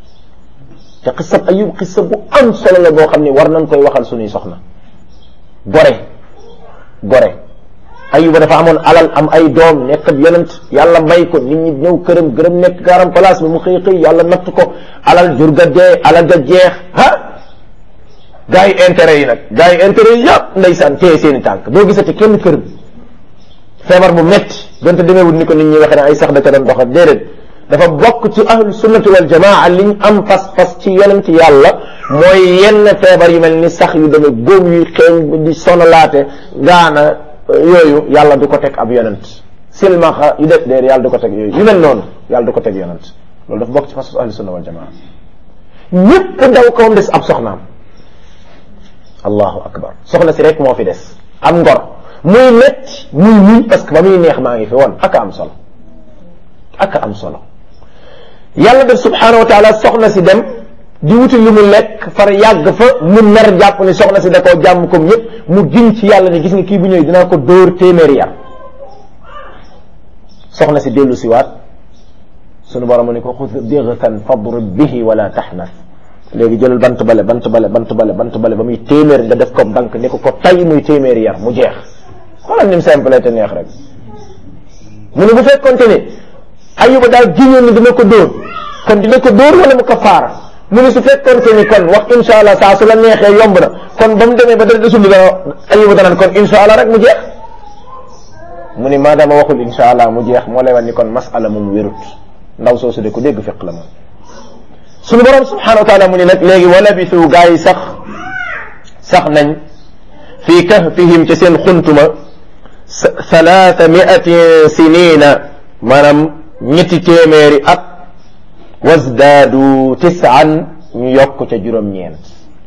te xisab ayub xisa bu am solo la boo xam ne war nañ koy waxal suñuy soxna gore gore ayuba dafa amoon alal am ay doom nekk ab yonent yàlla may ko nit ñi ñëw këram gërëm nekk gaaram place bi mu xëy xëy yàlla natt ko alal jur ga dee alal ga jeex ah gars yi intérêt yi nag gars yi intérêt yi yëpp ndeysaan téye seeni tànk doo gisati kenn këram feebar bu metti donte demeewul ni ko nit ñi waxee ne ay sax da ca doon doxal déedéet dafa bokk ci ahlu sunnati wal jamaa liñ am pas-pas ci yonent yàlla mooy yenn feebar yu mel ni sax yu demee góom yuy xeeñ di sonalaate gaana yooyu yàlla du ko teg ab yonent silmaxa yu def déer yàlla du ko teg yooyu yu mel noonu yàlla du ko teg yonent loolu dafa bokk ci pas-pas ahlu sunna wal jamaa ñëpp daw kawam des ab soxnaam allahu akbar soxna si rek moo fi des am ngor muy metti muy muñ parce que ba muy neex maa ngi fi woon aka am solo aka am solo yàlla def subhanahu wa taala soxna si dem di wuti lu mu lekk far yàgg fa mu mer jàpp ni soxna si da koo jàmm comme ñëpp mu giñ ci yàlla ni gis nga kii bu ñëwee dinaa ko dóor téeméeri yar soxna si dellu si waat sunu borom ni ko xud digtan fadrib bihi wala taxnas léegi jëlal bant bale bant bale bant bale bant bale ba muy téeméer nga def ko dank ni ko ko tay muy téeméeri yar mu jeex xoolal ni mu simple te neex rek mu ne bu fekkonte ne ayuba daal giñoon ni dina ko dóor kon dina ko dóor wala mu kafaara mu ne su fekkonte ni kon wax insha allah saa su la neexee yomb na kon ba mu demee ba dara desul dana ayuba danaan kon insha allah rek mu jeex mu ne maadaama waxul insha allah mu jeex moo lay wan ni kon masala moom wérut ndaw soosu de ko dégg fiq la moom suñu borom subhanahu wa taala mu ne nag léegi wala bisu gaa yi sax sax nañ fii kahfihim ci seen xuntuma thalaatha miatin sinina maanaam ñetti téeméeri at wasdaadu tisaan ñu yokk ca juróom-ñeent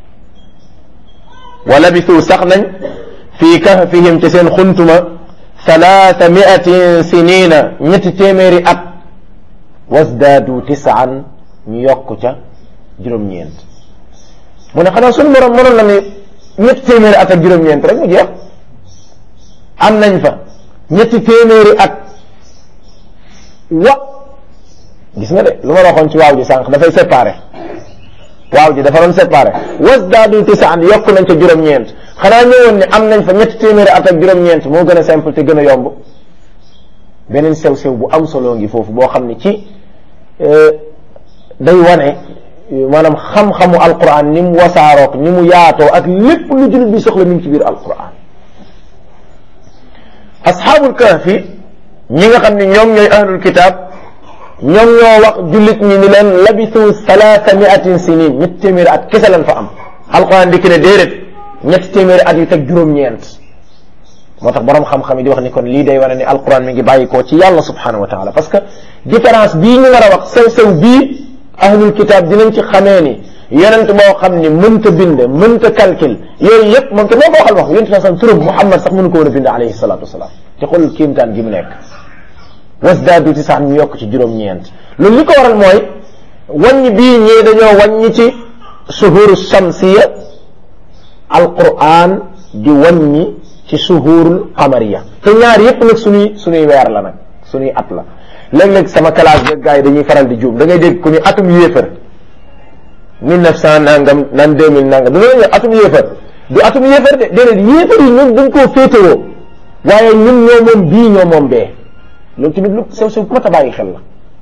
wala bisu sax nañ fii kahfihim ci seen xuntuma thalaatha miatin sinina ñetti téeméeri at wasdaadu tisaan ñu yokk ca juróom-ñeent mu ne xanaa suñu borom mënoon na ni ñetti téeméeri at ak juróom-ñeent rek mu jeex am nañ fa ñetti téeméeri at wa gis nga de lu ma waxoon ci waaw ji sànq dafay séparé waaw ji dafa doon séparé wasdaadu tisaan yokk nañ ca juróom-ñeent xanaa ñëwoon ne am nañ fa ñetti téeméeri at ak juróom-ñeent moo gën a simple te gën a yomb beneen sew-sew bu am solo ngi foofu boo xam ne ci day wane maanaam xam-xamu alquran ni mu wasaarook ni mu yaatoo ak lépp lu jullit bi soxla mi ngi ci biir alquran asxaabul kahfi ñi nga xam ne ñoom ñooy ahlul kitab ñoom ñoo wax jullit ñi ni leen labisu salaasa miatin sinin ñetti téeméeri at kese lañ fa am alquran dikk ne déedéet ñetti téeméeri at yu teg juróom-ñeent moo tax borom xam-xam yi di wax ni kon lii day wane ni alquran mi ngi bàyyi koo ci yàlla subhanahu wa taala parce que différence bii ñu war a wax sew-sew bii ahlul kitab dinañ ci xamee ni yonent boo xam ni mënta bind mënta calcul yooyu yëpp moom te moo ko waxal wax yonent saa sam turam Muhammad sax mënu ko woon a bind alayhi salatu wasalaam te xool kiimtaan gi mu nekk wasdaadu tisaan ñu yokk ci juróom-ñeent loolu li ko waral mooy wàññi bii ñii dañoo wàññi ci suhuru shamsiya alquran di wàññi ci suhurul qamariya te ñaar yëpp nag suñuy suñuy weer la nag suñuy at la léeg-léeg sama classe de gars yi dañuy faral di juum da ngay dégg ku ñu atum yéefar mille neuf cent nangam naan deux mille nangam danga la atum yéefar du atum yéefar de déedéet yéefar yi ñun dañ koo féetewoo waaye ñun ñoo moom bii ñoo moom bee loolu tamit lu sew sew bu mat a bàyyi xel la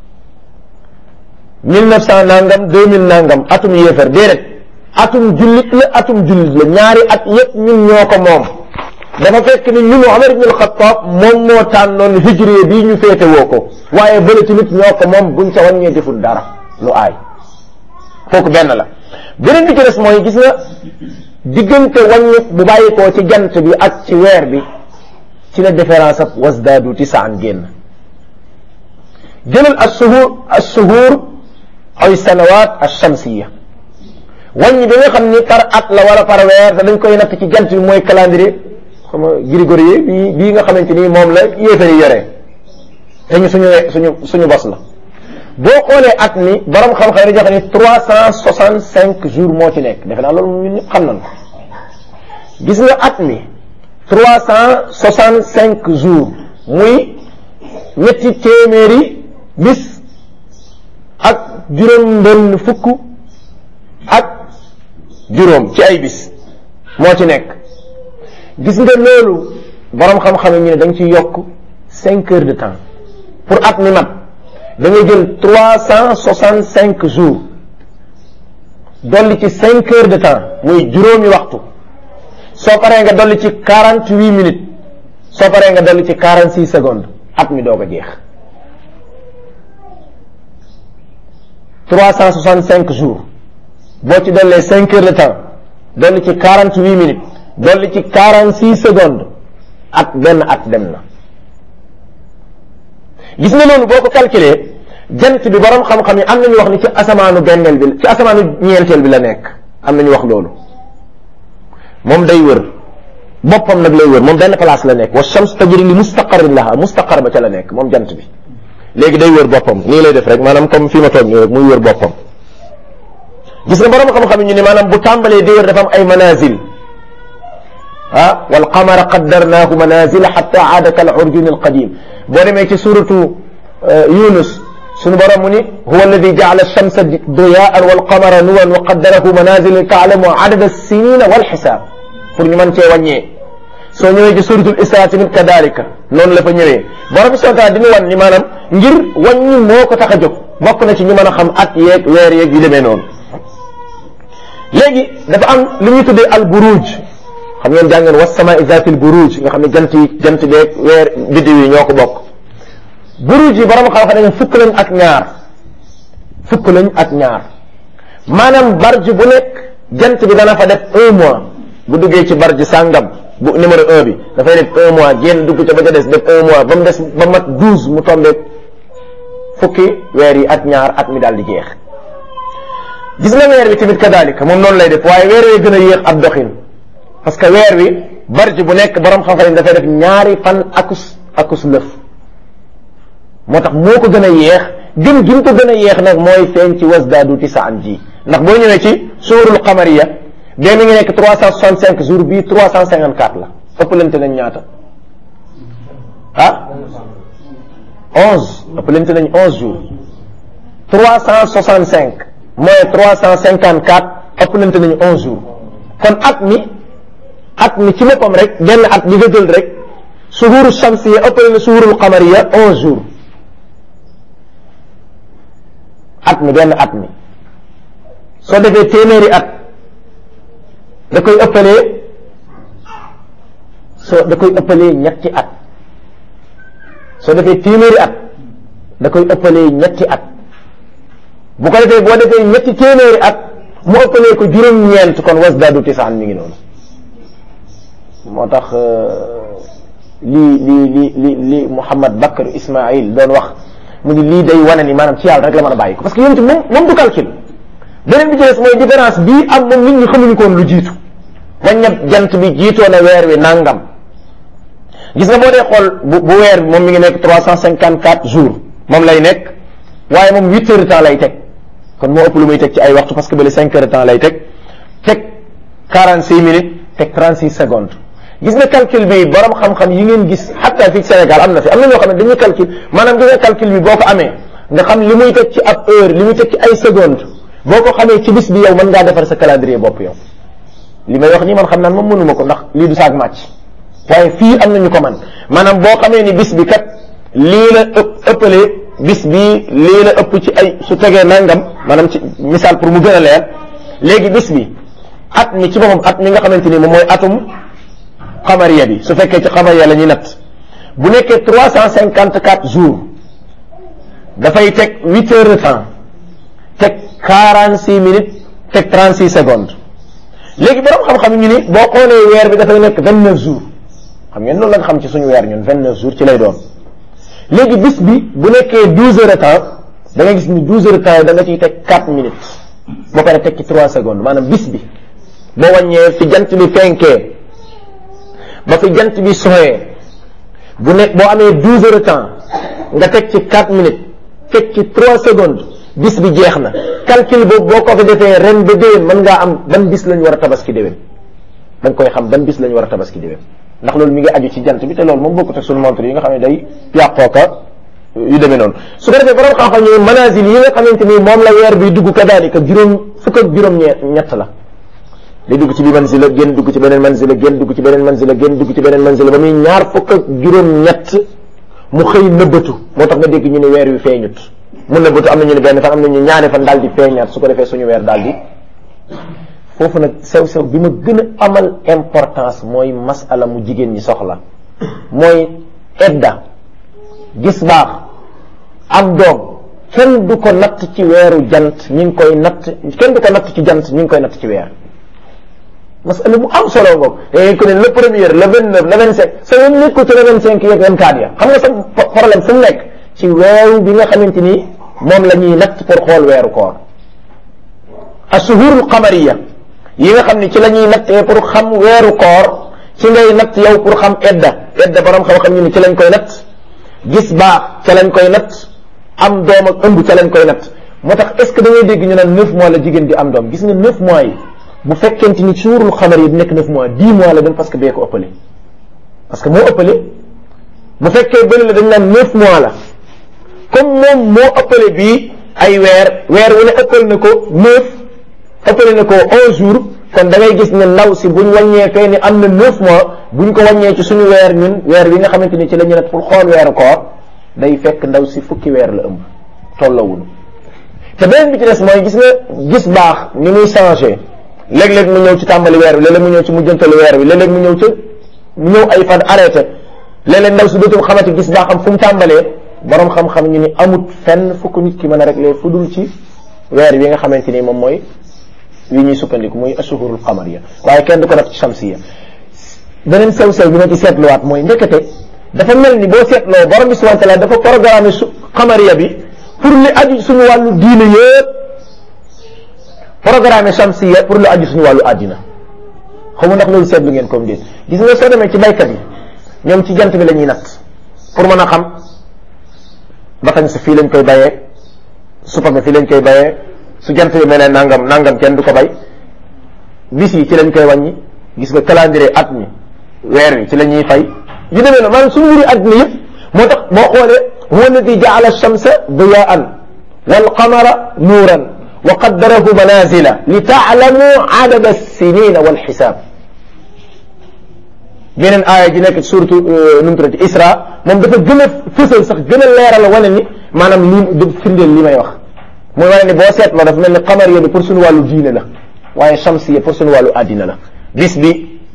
mille neuf cent nangam deux mille nangam atum yéefar déedéet atum jullit la atum jullit la ñaari at yépp ñun ñoo ko moom dafa fekk ni ñun Umar ibn al-Khattab moom moo tànnoon hijriye bii ñu féete woo ko waaye bële tamit ñoo ko moom buñ ca wàññee deful dara lu aay kooku benn la beneen bi ci des mooy gis nga diggante wàññi bu bàyyi koo ci jant bi ak ci weer bi ci la différence ab wasdaadu tisaan génn jëlal as-suhur as-suhur ay sanawaat ash-shamsiyya wàññi bi nga xam ni par at la wala par weer te dañ koy natt ci jant bi mooy calendrier xam nga grégorien bii bii nga xamante ni moom la yéefari yore te ñu suñu suñu suñu bos la boo xoolee at mi borom xam-xam yi joxe ni trois cent soixante cinq jours moo ci nekk defe naa loolu ñun ñëpp xam nañ ko gis nga at mi trois cent soixante cinq jours muy ñetti téeméeri bis ak juróom benn fukk ak juróom ci ay bis moo ci nekk gis nga loolu borom xam-xam yi ñu ne da nga ciy yokk cinq heures de temps pour at mi mat da ngay jël trois cent soixante cinq jours dolli ci cinq heures de temps muy juróomi waxtu soo paree nga dolli ci quarante huit minutes soo paree nga dolli ci quarante six secondes at mi doog a jeex trois cent soixante cinq jours boo ci dollee cinq heures de temps dolli ci quarante huit minutes dolli ci quarante six secondes at benn at dem na gis nga loolu boo ko calculer jant bi borom xam-xam yi am nañu wax ni ci asamaanu benneel bi ci asamaanu ñeenteel bi la nekk am nañu wax loolu moom day wër boppam nag lay wër moom benn place la nekk wa shams tajri li mustaqarrin laha mustaqar ba ca la nekk moom jant bi léegi day wër boppam nii lay def rek maanaam comme fii ma toog nii rek muy wër boppam gis nga borom xam-xam yi ñu ne maanaam bu tàmbalee di wër dafa am ay manazil ah wal qamara qaddarnaahu manazila xatta aada kal urjun al qadim boo demee ci suratu Yunus sunu borom mu ni huwa alladi jaala alchamsa diyaan wal qamara nuwan wa qaddarahu manazila taalamu adada alsinina wal xisaab pour ñu mën cee wàññee soo ñëwee ci suratul Isra tamit kadalika noonu la fa ñëwee borom subhanahu wa taala di ñu wan ni maanaam ngir wàññi moo ko tax a jóg bokk na ci ñu mën a xam at yeeg weer yeeg yu demee noonu léegi dafa am lu ñuy tuddee al buruj xam ngeen jàngeen was samaa'i zaatil buruj nga xam ne jant yi jant beeg weer biddiw yi ñoo ko bokk buruj yi borom xam-xam dañu fukk lañ ak ñaar fukk lañ ak ñaar maanaam barj bu nekk jant bi dana fa def un mois bu duggee ci barj sàngam bu numéro un bi dafay def un mois génn dugg ca ba ca des def un mois ba mu des ba mat douze mu tombé fukki weer yi ak ñaar at mi daal di jeex gis nga weer wi tamit kadalika moom noonu lay def waaye weer wi gën a yéex ab doxin parce que weer wi barj bu nekk borom xam-xam dafay def ñaari fan akus akus lëf moo tax moo ko gën a yéex gën gën ko gën a yéex nag mooy feeñ ci wasdaadu tisaan ji ndax boo ñëwee ci suurul qamariya bee mi ngi nekk trois cent soixante cinq jours bii trois cent cinquante quatre la ëppalante nañ ñaata ah onze ëppalante nañ onze jours trois cent soixante cinq mooy trois cent cinquante quatre ëppalante nañu onze jours kon at mi at mi ci boppam rek benn at bi nga jël rek suhuru shamsiya ëppale na suhurul qamariya onze jours at mi benn at mi soo defee téeméeri at da koy ëppalee soo da koy ëppalee ñetti at soo defee téeméeri at da koy ëppalee ñetti at bu ko defee boo defee ñetti téeméeri at mu ëppalee ko juróom-ñeent kon wasdaadu tisaan mi ngi noonu moo tax lii lii li li li Mouhamad Bakr Ismail doon wax mu ni lii day wane ni maanaam ci yàlla rek la mën a bàyyi ko parce que yonent moom moom du calcul beneen bi ci des mooy différence bii am moom nit ñi xamuñu ko woon lu jiitu waññab jant bi jiitoo na weer wi nangam gis nga boo dee xool bu bu weer bi moom mi ngi nekk trois cent cinquante quatre jours moom lay nekk waaye moom huit heures de temps lay teg kon moo ëpp lu muy teg ci ay waxtu parce que bële cinq heures de temps lay teg teg quarante six minutes teg trente six secondes gis nga calcul bi borom xam-xam yi ngeen gis xatta fii Sénégal am na fi am na ñoo xam ne dañuy calcul maanaam gis nga calcul bi boo ko amee nga xam li muy teg ci ab heure li muy teg ci ay secondes boo ko xamee ci bis bi yow mën ngaa defar sa calendrier bopp yow li may wax nii man xam naan moom mënuma ko ndax lii du saag màcc waaye fii am nañu ko man maanaam boo xamee ni bis bi kat lii la ëpp ëppalee bis bi lii la ëpp ci ay su tegee nangam maanaam ci misaal pour mu gën a leer léegi bis bi at mi ci boppam at mi nga xamante ni moom mooy atum xamariya bi su fekkee ci xamariya la ñuy natt bu nekkee trois cent cinquante quatre jours dafay teg huit heures de temps teg quarante six minutes teg trente six secondes léegi borom xam-xam ñu ni boo xoolee weer bi dafay nekk vingt neuf jours xam ngeen loolu la nga xam ci suñu weer ñun vingt neuf jours ci lay doon léegi bis bi bu nekkee douze heures de temps da nga gis ni douze heures de temps yi da nga ciy teg quatre minutes boo pare teg ci trois secondes maanaam bis bi boo wàññee fi jant bi fenkee ba fi jant bi soxee bu nekk boo amee douze heures de temps nga teg ci quatre minutes teg ci trois secondes bis bi jeex na calcul boobu boo ko fi defee ren ba déwén mën ngaa am ban bis lañ war a tabaski déwén da nga koy xam ban bis lañ war a tabaski déwén ndax loolu mi ngi aju ci jant bi te loolu moom bokkut ak sunu montre yi nga xam ne day yàqooka yu demee noonu su ko defee borom xam-xam ñu manazil yi nga xamante ni moom la weer bi dugg kadaalika juróom fukk ak juróom ñett la day dugg ci bi manzila génn dugg ci beneen manzila génn dugg ci beneen manzila génn dugg ci beneen manzila ba muy ñaar fukk ak juróom-ñett mu xëy nëbbatu moo tax nga dégg ñu ne weer wi feeñut mu nëbbatu am na ñu ne benn fan am na ñu ñaari fan daal di feeñaat su ko defee suñu weer daal di foofu nag sew-sew bi ma gën a amal importance mooy masala mu jigéen ñi soxla mooy edda gis baax am doom kenn du ko natt ci weeru jant ñi ngi koy natt kenn du ko natt ci jant ñi ngi koy natt ci weer masala bu am solo ngoog dangay ko ne le premier le vingt neuf le vingt cinq sa yoon nekkul ci le vingt cinq yeeg vingt quatre ya xam nga sa problème fu mu nekk ci weeru bi nga xamante ni moom la ñuy natt pour xool weeru koor ashuhurul qamariya yi nga xam ne ci la ñuy nattee pour xam weeru koor ci ngay natt yow pour xam edda edda borom xam-xam ñu ne ci lañ koy natt gis baax ca lañ koy natt am doom ak ëmb ca lañ koy natt moo tax est ce que da ngay dégg ñu naan neuf mois la jigéen di am doom gis nga neuf mois yi bu fekkente ni suurul xamar yi nekk neuf mois dix mois la dem parce que bee ko ëppale parce que moo ëppale bu fekkee bële la dañ naan neuf mois la comme moom moo ëppale bii ay weer weer wu ne ëppal na ko neuf ëppale na ko onze jours kon da ngay gis ne ndaw si buñ wàññee fee ni am na neuf mois buñ ko wàññee ci suñu weer ñun weer wi nga xamante ni ci la ñu nat pour xool weeru koor day fekk ndaw si fukki weer la ëmb tollawul te beneen bi ci des mooy gis nga gis baax ni muy changé léeg-léeg mu ñëw ci tàmbali weer bi léeg-léeg mu ñëw ci mujjantalu weer bi léeg-léeg mu ñëw ci mu ñëw ay fan arrêté léeg-léeg ndaw si dootul xamati gis baax am fu mu tàmbalee borom xam-xam ñu ni amut fenn fukk nit ki mën a réglé fu dul ci weer wi nga xamante ni moom mooy wi ñuy sukkandiku muy ashuhurul qamariya waaye kenn du ko def ci shamsiya beneen sew-sew bi ma ci seetluwaat mooy ndekete dafa mel ni boo seetloo borom bi subhanahu wa taala dafa programme su qamariya bi pour li aju suñu wàllu diine yëpp programme shamsiya pour lu aju suñu wàllu àddina xamu ndax loolu seetlu ngeen comme déet gis nga soo demee ci baykat yi ñoom ci jant bi la ñuy natt pour mën a xam batañ sa fii lañ koy bayee supame fii lañ koy bayee su jant bi mel ne nangam nangam kenn du ko bay bis yi ci lañ koy wàññi gis nga calendrier at mi weer wi ci la ñuy fay yu demee na maanaam suñu mbiri àddina yëpp moo tax boo xoolee huwa alladi jaala alchamsa diyaan walqamara nuuran wa qaddarahu manazila li taalamu adada alsinina walxisaab beneen aaya ji nekk suratu nu mu tuddati isra moom dafa gën a fësal sax gën a leeral wane ni maanaam lii du firndeel li may wax mooy wane ni boo seetloo dafa mel ni xamar yooyu pour suñu wàllu diine la waaye shamsiya pour suñu wàllu àddina la bis bi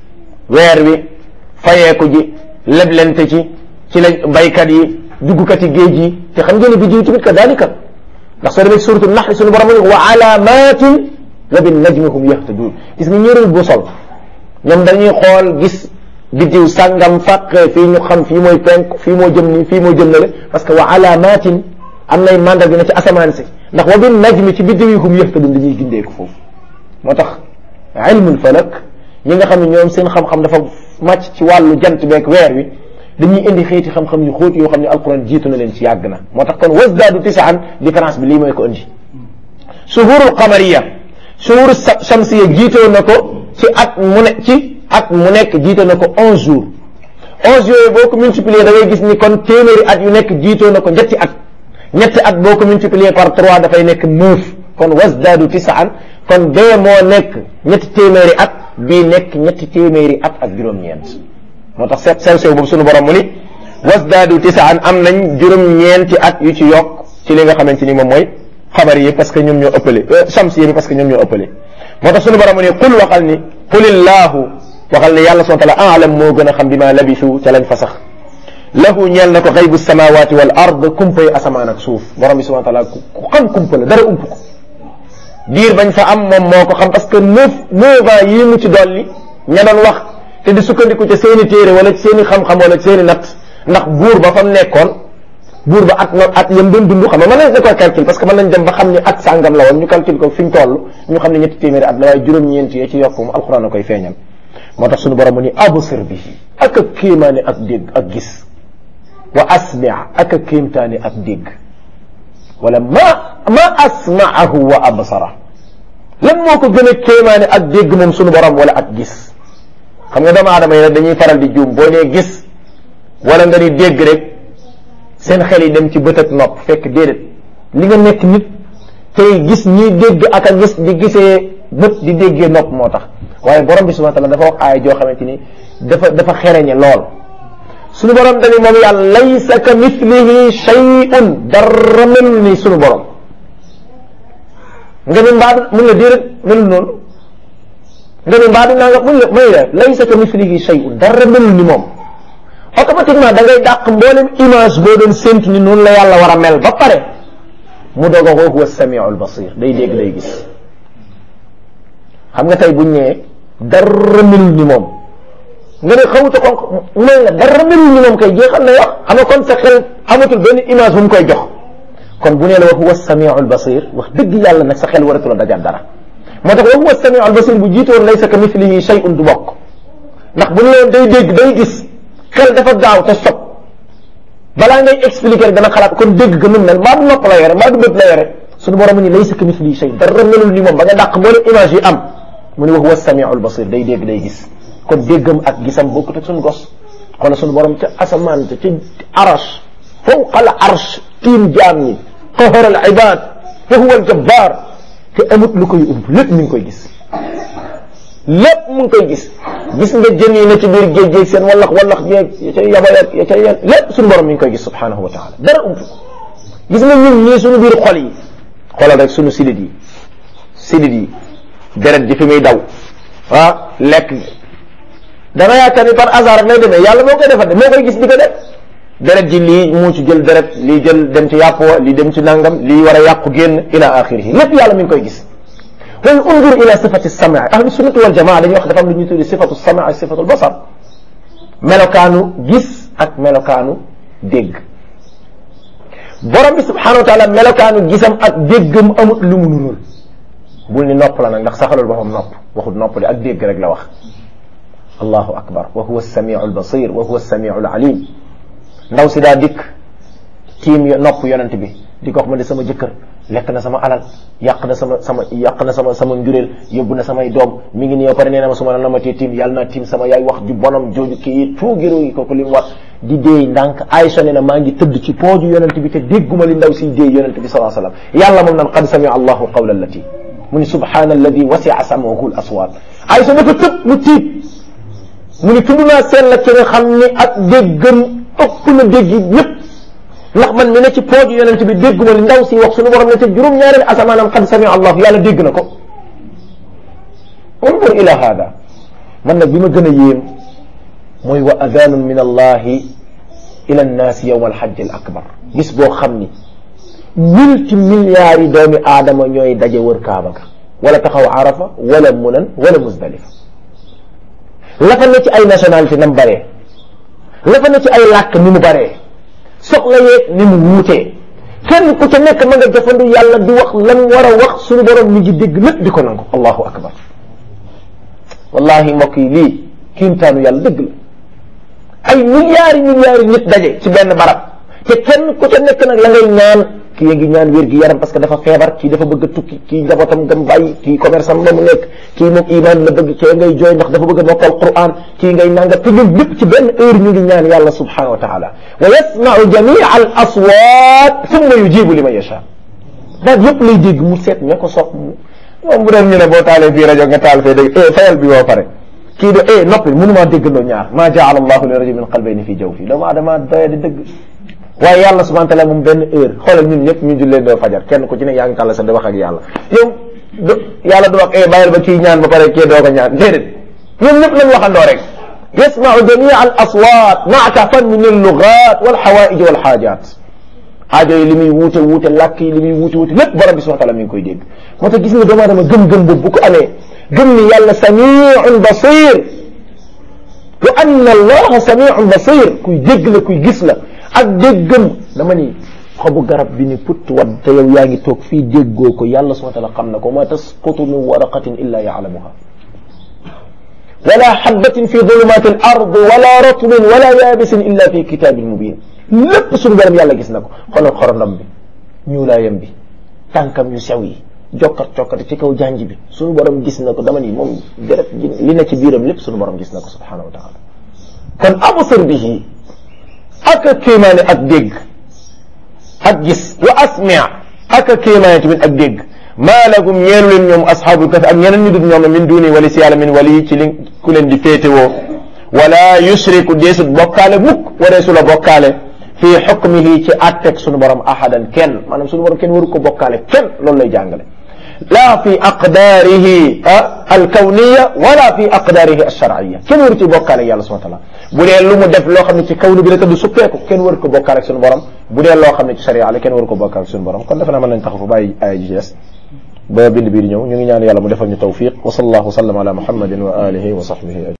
weer wi fayeeku ji leblente ci ci la baykat yi duggkat yi géej yi te xam ngeen ne bi jiw tamit ka dalika ndax soo demee suratu naxli suñu borom wa alaamatin wa bin najmi hum yahtadun gis nga ñërul bu sol ñoom dañuy xool gis biddiw sàngam fàqee fii ñu xam fii mooy penk fii moo jëm nii fii moo jëm na le parce que wa alaamatin am nay mandat dina ci asamaan si ndax wa bin najmi ci biddiw yi hum yahtadun dañuy gindeeku foofu moo tax ilmul falak ñi nga xam ne ñoom seen xam-xam dafa màcc ci wàllu jant beeg weer wi dañuy indi xeeti xam-xam yu xóot yoo xam ne alquran jiitu na leen ci yàgg na moo tax kon wasdaadu tisaan différence bi lii mooy ko indi suhurul qamariya suhur shamsiya jiitoo na ko ci at mu ne ci at mu nekk jiitoo na ko onze jours onze yooyu boo ko multiplier da ngay gis ni kon téeméeri at yu nekk jiitoo na ko ñetti at ñetti at boo ko multiplier par trois dafay nekk neuf kon wasdaadu tisaan kon bee moo nekk ñetti téeméeri at bii nekk ñetti téeméeri at ak juróom-ñeent moo tax seet sew sew boobu sunu borom mu ni wasdaadu tisaan am nañ juróom-ñeenti at yu ci yokk ci li nga xamante ni moom mooy xabar yi parce que ñoom ñoo ëppale shams yi parce que ñoom ñoo ëppale moo tax sunu borom mu ni qul waxal ni qulillahu waxal ni yàlla subhanahu wa taala alam moo gën a xam bi ma labisu ca lañ fa sax lahu ñeel na ko xaybu samawati wal ard kumpay asamaan ak suuf borom bi subhanahu wa taala ku xam kumpa la dara ump ko diir bañ fa am moom moo ko xam parce que neuf neuf ans yii mu ci dolli ña doon wax te di sukkandiku ca seeni téere wala ci seeni xam-xam wala ci seeni natt ndax buur ba fa mu nekkoon buur ba at na at yam doon dund xam nga mën nañ da koy calcul parce que mën nañ dem ba xam ni at sàngam la woon ñu calcul ko fi ñu toll ñu xam ne ñetti téeméeri at la waaye juróom-ñeent yee ci yokk mu alxuraan a koy feeñal moo tax suñu borom mu ni absir bi ak a kéemaane ak dégg ak gis wa asmia ak a kéemtaane ak dégg wala ma ma asmaahu wa absara lan moo ko gën a kéemaane ak dégg moom suñu borom wala ak gis xam nga doomu aadama yi nag dañuy faral di juum boo nee gis wala nga ni dégg rek seen xel yi dem ci bët ak nopp fekk déedéet li nga nekk nit tey gis ñiy dégg ak a gis di gisee bët di déggee nopp moo tax waaye borom bi subhanahu wa taala dafa wax aaya joo xamante ni dafa dafa xereñe lool suñu borom dañu moom yàlla laysa ka mithlihi shay'un dara melul ni suñu borom nga ni mbaa mun la déedéet melul noonu nga ni mbaa dinaa nga mun la may la laysa ka mithlihi shay'un dara melul ni moom automatiquement da ngay dàq mboolem image boo doon séntu ni noonu la yàlla war a mel ba pare mu doog a ko huwa samiu albasir day dégg day gis xam nga tey buñ ñëwee dara melul ni moom nga ne xawuta kon may la dara melul ni moom kay jeexal na wax xam nga kon sa xel amatul benn image bu mu koy jox kon bu nee la wa huwa samiu albasir wax dëgg yàlla nag sa xel waratul a dajaat dara moo tax wa huwa samiu albasir bu jiitoon laysa ka mithlihi shay'un du bokk ndax bu ñu leen day dégg day gis xel dafa gaaw te sob balaa ngay expliquer dana xalaat kon dégg ga nun mel mbaa du nopp la yore mbaa du bët la yore suñu borom ni laysa ka mithlihi shay dara melul ni moom ba nga dàq mboolem image yi am mu ni wa huwa samiu albasir day dégg day gis kon déggam ak gisam bokkut ak suñu gos xoolal suñu borom ca asamaan ca ci arash fawqa al arsh tiim jaam ñi qahara al ibad wa huwa al jabbar te amut lu koy ump lépp mi ngi koy gis lépp mu ngi koy gis gis nga jën yi na ci biir géej géej seen wallax wallax jeeg ya ca yaba ya ca yen lépp suñu borom mi ngi koy gis subhanahu wa taala dara ump gis nga ñun ñii suñu biir xol yi xoolal rek suñu sidit yi sidit yi deret ji fi muy daw ah lekk dana yaakaar ni par hasard rek lay demee yàlla moo koy defal de moo koy gis di ko def deret ji lii mu ci jël deret lii jël dem ci yàpp wa lii dem ci nangam lii war a yàqu génn ila axirihi lépp yàlla mi ngi koy gis way undur ila sifati sama ahlu sunnati wal jamaa dañuy wax dafa am lu ñuy tuddi sifatu sama ak sifatu basar melokaanu gis ak melokaanu dégg borom bi subhanahu wa taala melokaanu gisam ak déggam amut lu mu nurul bul ni nopp la nag ndax saxalul boppam nopp waxut nopp de ak dégg rek la wax allahu akbar wa huwa samiu albasir wa huwa samiu alalim ndaw si daa dikk tiim nopp yonent bi di ko wax ma de sama jëkkër lekk na sama alal yàq na sama sama yàq na sama sama njureel yóbbu na samay doom mi ngi nii ba pare nee na ma su ma la namatee tiim yàlla naa tiim sama yaay wax ju bonam jooju kii tuugiru yi kooku li mu wax di déey ndànk Aïcha ne na maa ngi tëdd ci pooju yonent bi te dégguma li ndaw siy déey yonent bi salaa sallam yàlla moom naan qad samia allahu qawla allati mu ni subhana alladi wasia samahu l aswat Aïcha dafa tëb mu tiit mu ni tudd naa seen la ci nga xam ni ak déggam ëpp na dégg ñëpp ndax man mi ne ci pooju yonent bi dégguma li ndaw si wax suñu borom ne te juróom-ñaareelu asamaanam qad samia allahu yàlla dégg na ko undur ila hada man nag bi ma gën a yéem mooy wa adanun min allahi ila annaasi yowma alxajj al akbar bis boo xam ni multi milliards yi doomi aadama ñooy daje wër kaaba ga wala taxaw arafa wala munan wala muzdalifa la fa ne ci ay nationalité nam baree la fa ne ci ay làkk ni mu baree soxla yeeg ni mu wuutee kenn ku ca nekk ma nga jafandu yàlla di wax lan war a wax suñu borom mi ngi dégg lépp di ko nangu allahu akbar wallahi mbokk yi lii kiimtaanu yàlla dëgg la ay milliards milliards nit daje ci benn barab te kenn ku ca nekk nag la ngay ñaan kii ya ngi ñaan wér gi yaram parce que dafa feebar kii dafa bëgg a tukki kii njabootam gam bàyyi kii commerce am mu nekk kii moom iman la bëgg kii ngay jooy ndax dafa bëgg a mokkal Qur'an kii ngay nanga te ñun lépp ci benn heure ñu ngi ñaan yàlla subhanahu wa taala wa yasma'u jamia al aswat thumma yujibu liman yasha daal yëpp lay dégg mu seet ña ko sopp mu moom bu doon ñu ne boo taalee fii rajo nga taal fee dégg eh fayal bi boo pare kii de eh noppi mënumaa déggandoo ñaar maa jaala allahu li rajulin min qalbayni fii jawfi doomu aadama doye di dëgg waaye yàlla subhanahu wa taala moom benn heure xoolal ñun ñëpp ñu jullee doo fajar kenn ku ci ne yaa ngi tàll sax di wax ak yàlla yow yàlla du wax eh bàyyil ba kii ñaan ba pare kii doo ko ñaan déedéet ñun ñëpp lañ waxandoo rek yasmau jamia al aswat maatafan min al lugat wal xawaij wal xaajaat aajo yi li muy wuute wuute làkk yi li muy wuute wuute lépp borom bi subhanahu wa taala mi ngi koy dégg moo tax gis nga doomu aadama gëm-gëm boobu bu ko amee gëm ni yàlla samiun basir wa anna allaha samiun basir kuy dégg la kuy gis la ak déggam dama ni xobu garab bi ni put wat te yow yaa ngi toog fii déggoo ko yàlla subhanahu wa taala xam na ko ma tasqutu min waraqatin illa yaalamuha wala xabatin fi dulumati al ard wala ratbin wala yaabisin illa fi kitabin mubin lépp suñu borom yàlla gis na ko xoolal xorondom bi ñuulaayam bi tànkam yu sew yi jokkat cokkati ci kaw janj bi suñu borom gis na ko dama ni moom deret li na ci biiram lépp suñu borom gis na ko subhanahu wa taala kon absir bihi ak kéemaane ak dégg ak gis wa asmia ak kéemaane tamit ak dégg maa lakum ñeelu leen ñoom asxaabul kahfi ak ñeneen ñu dul ñoom min duni wali si yàlla min wali ci li ku leen di féetewoo wala yushriku deesut bokkaale mukk wareesu la bokkaale fii xukmihi ci atteg sunu borom ahadan kenn maanaam sunu borom kenn waru ko bokkaale kenn loolu lay jàngale laa fi aqdaarihi alkawniya wala fi aqdaarihi alsharciya kenn waru ci bokkaale yàlla subhana taala bu dee lu mu def loo xam ne ci kaw ni bi la tëdd suppeeku kenn waru ko bokkaale ak sunu borom bu dee loo xam ne ci sharia la kenn waru ko bokkaale ak sunu borom kon defe naa mën nañ taxaw fa bàyyi aaya ji des ba bind bii di ñëw ñu ngi ñaan yàlla mu defal ñu tawfiq wa sallallahu wa sallam ala muhammadin wa alihi wa sahbihi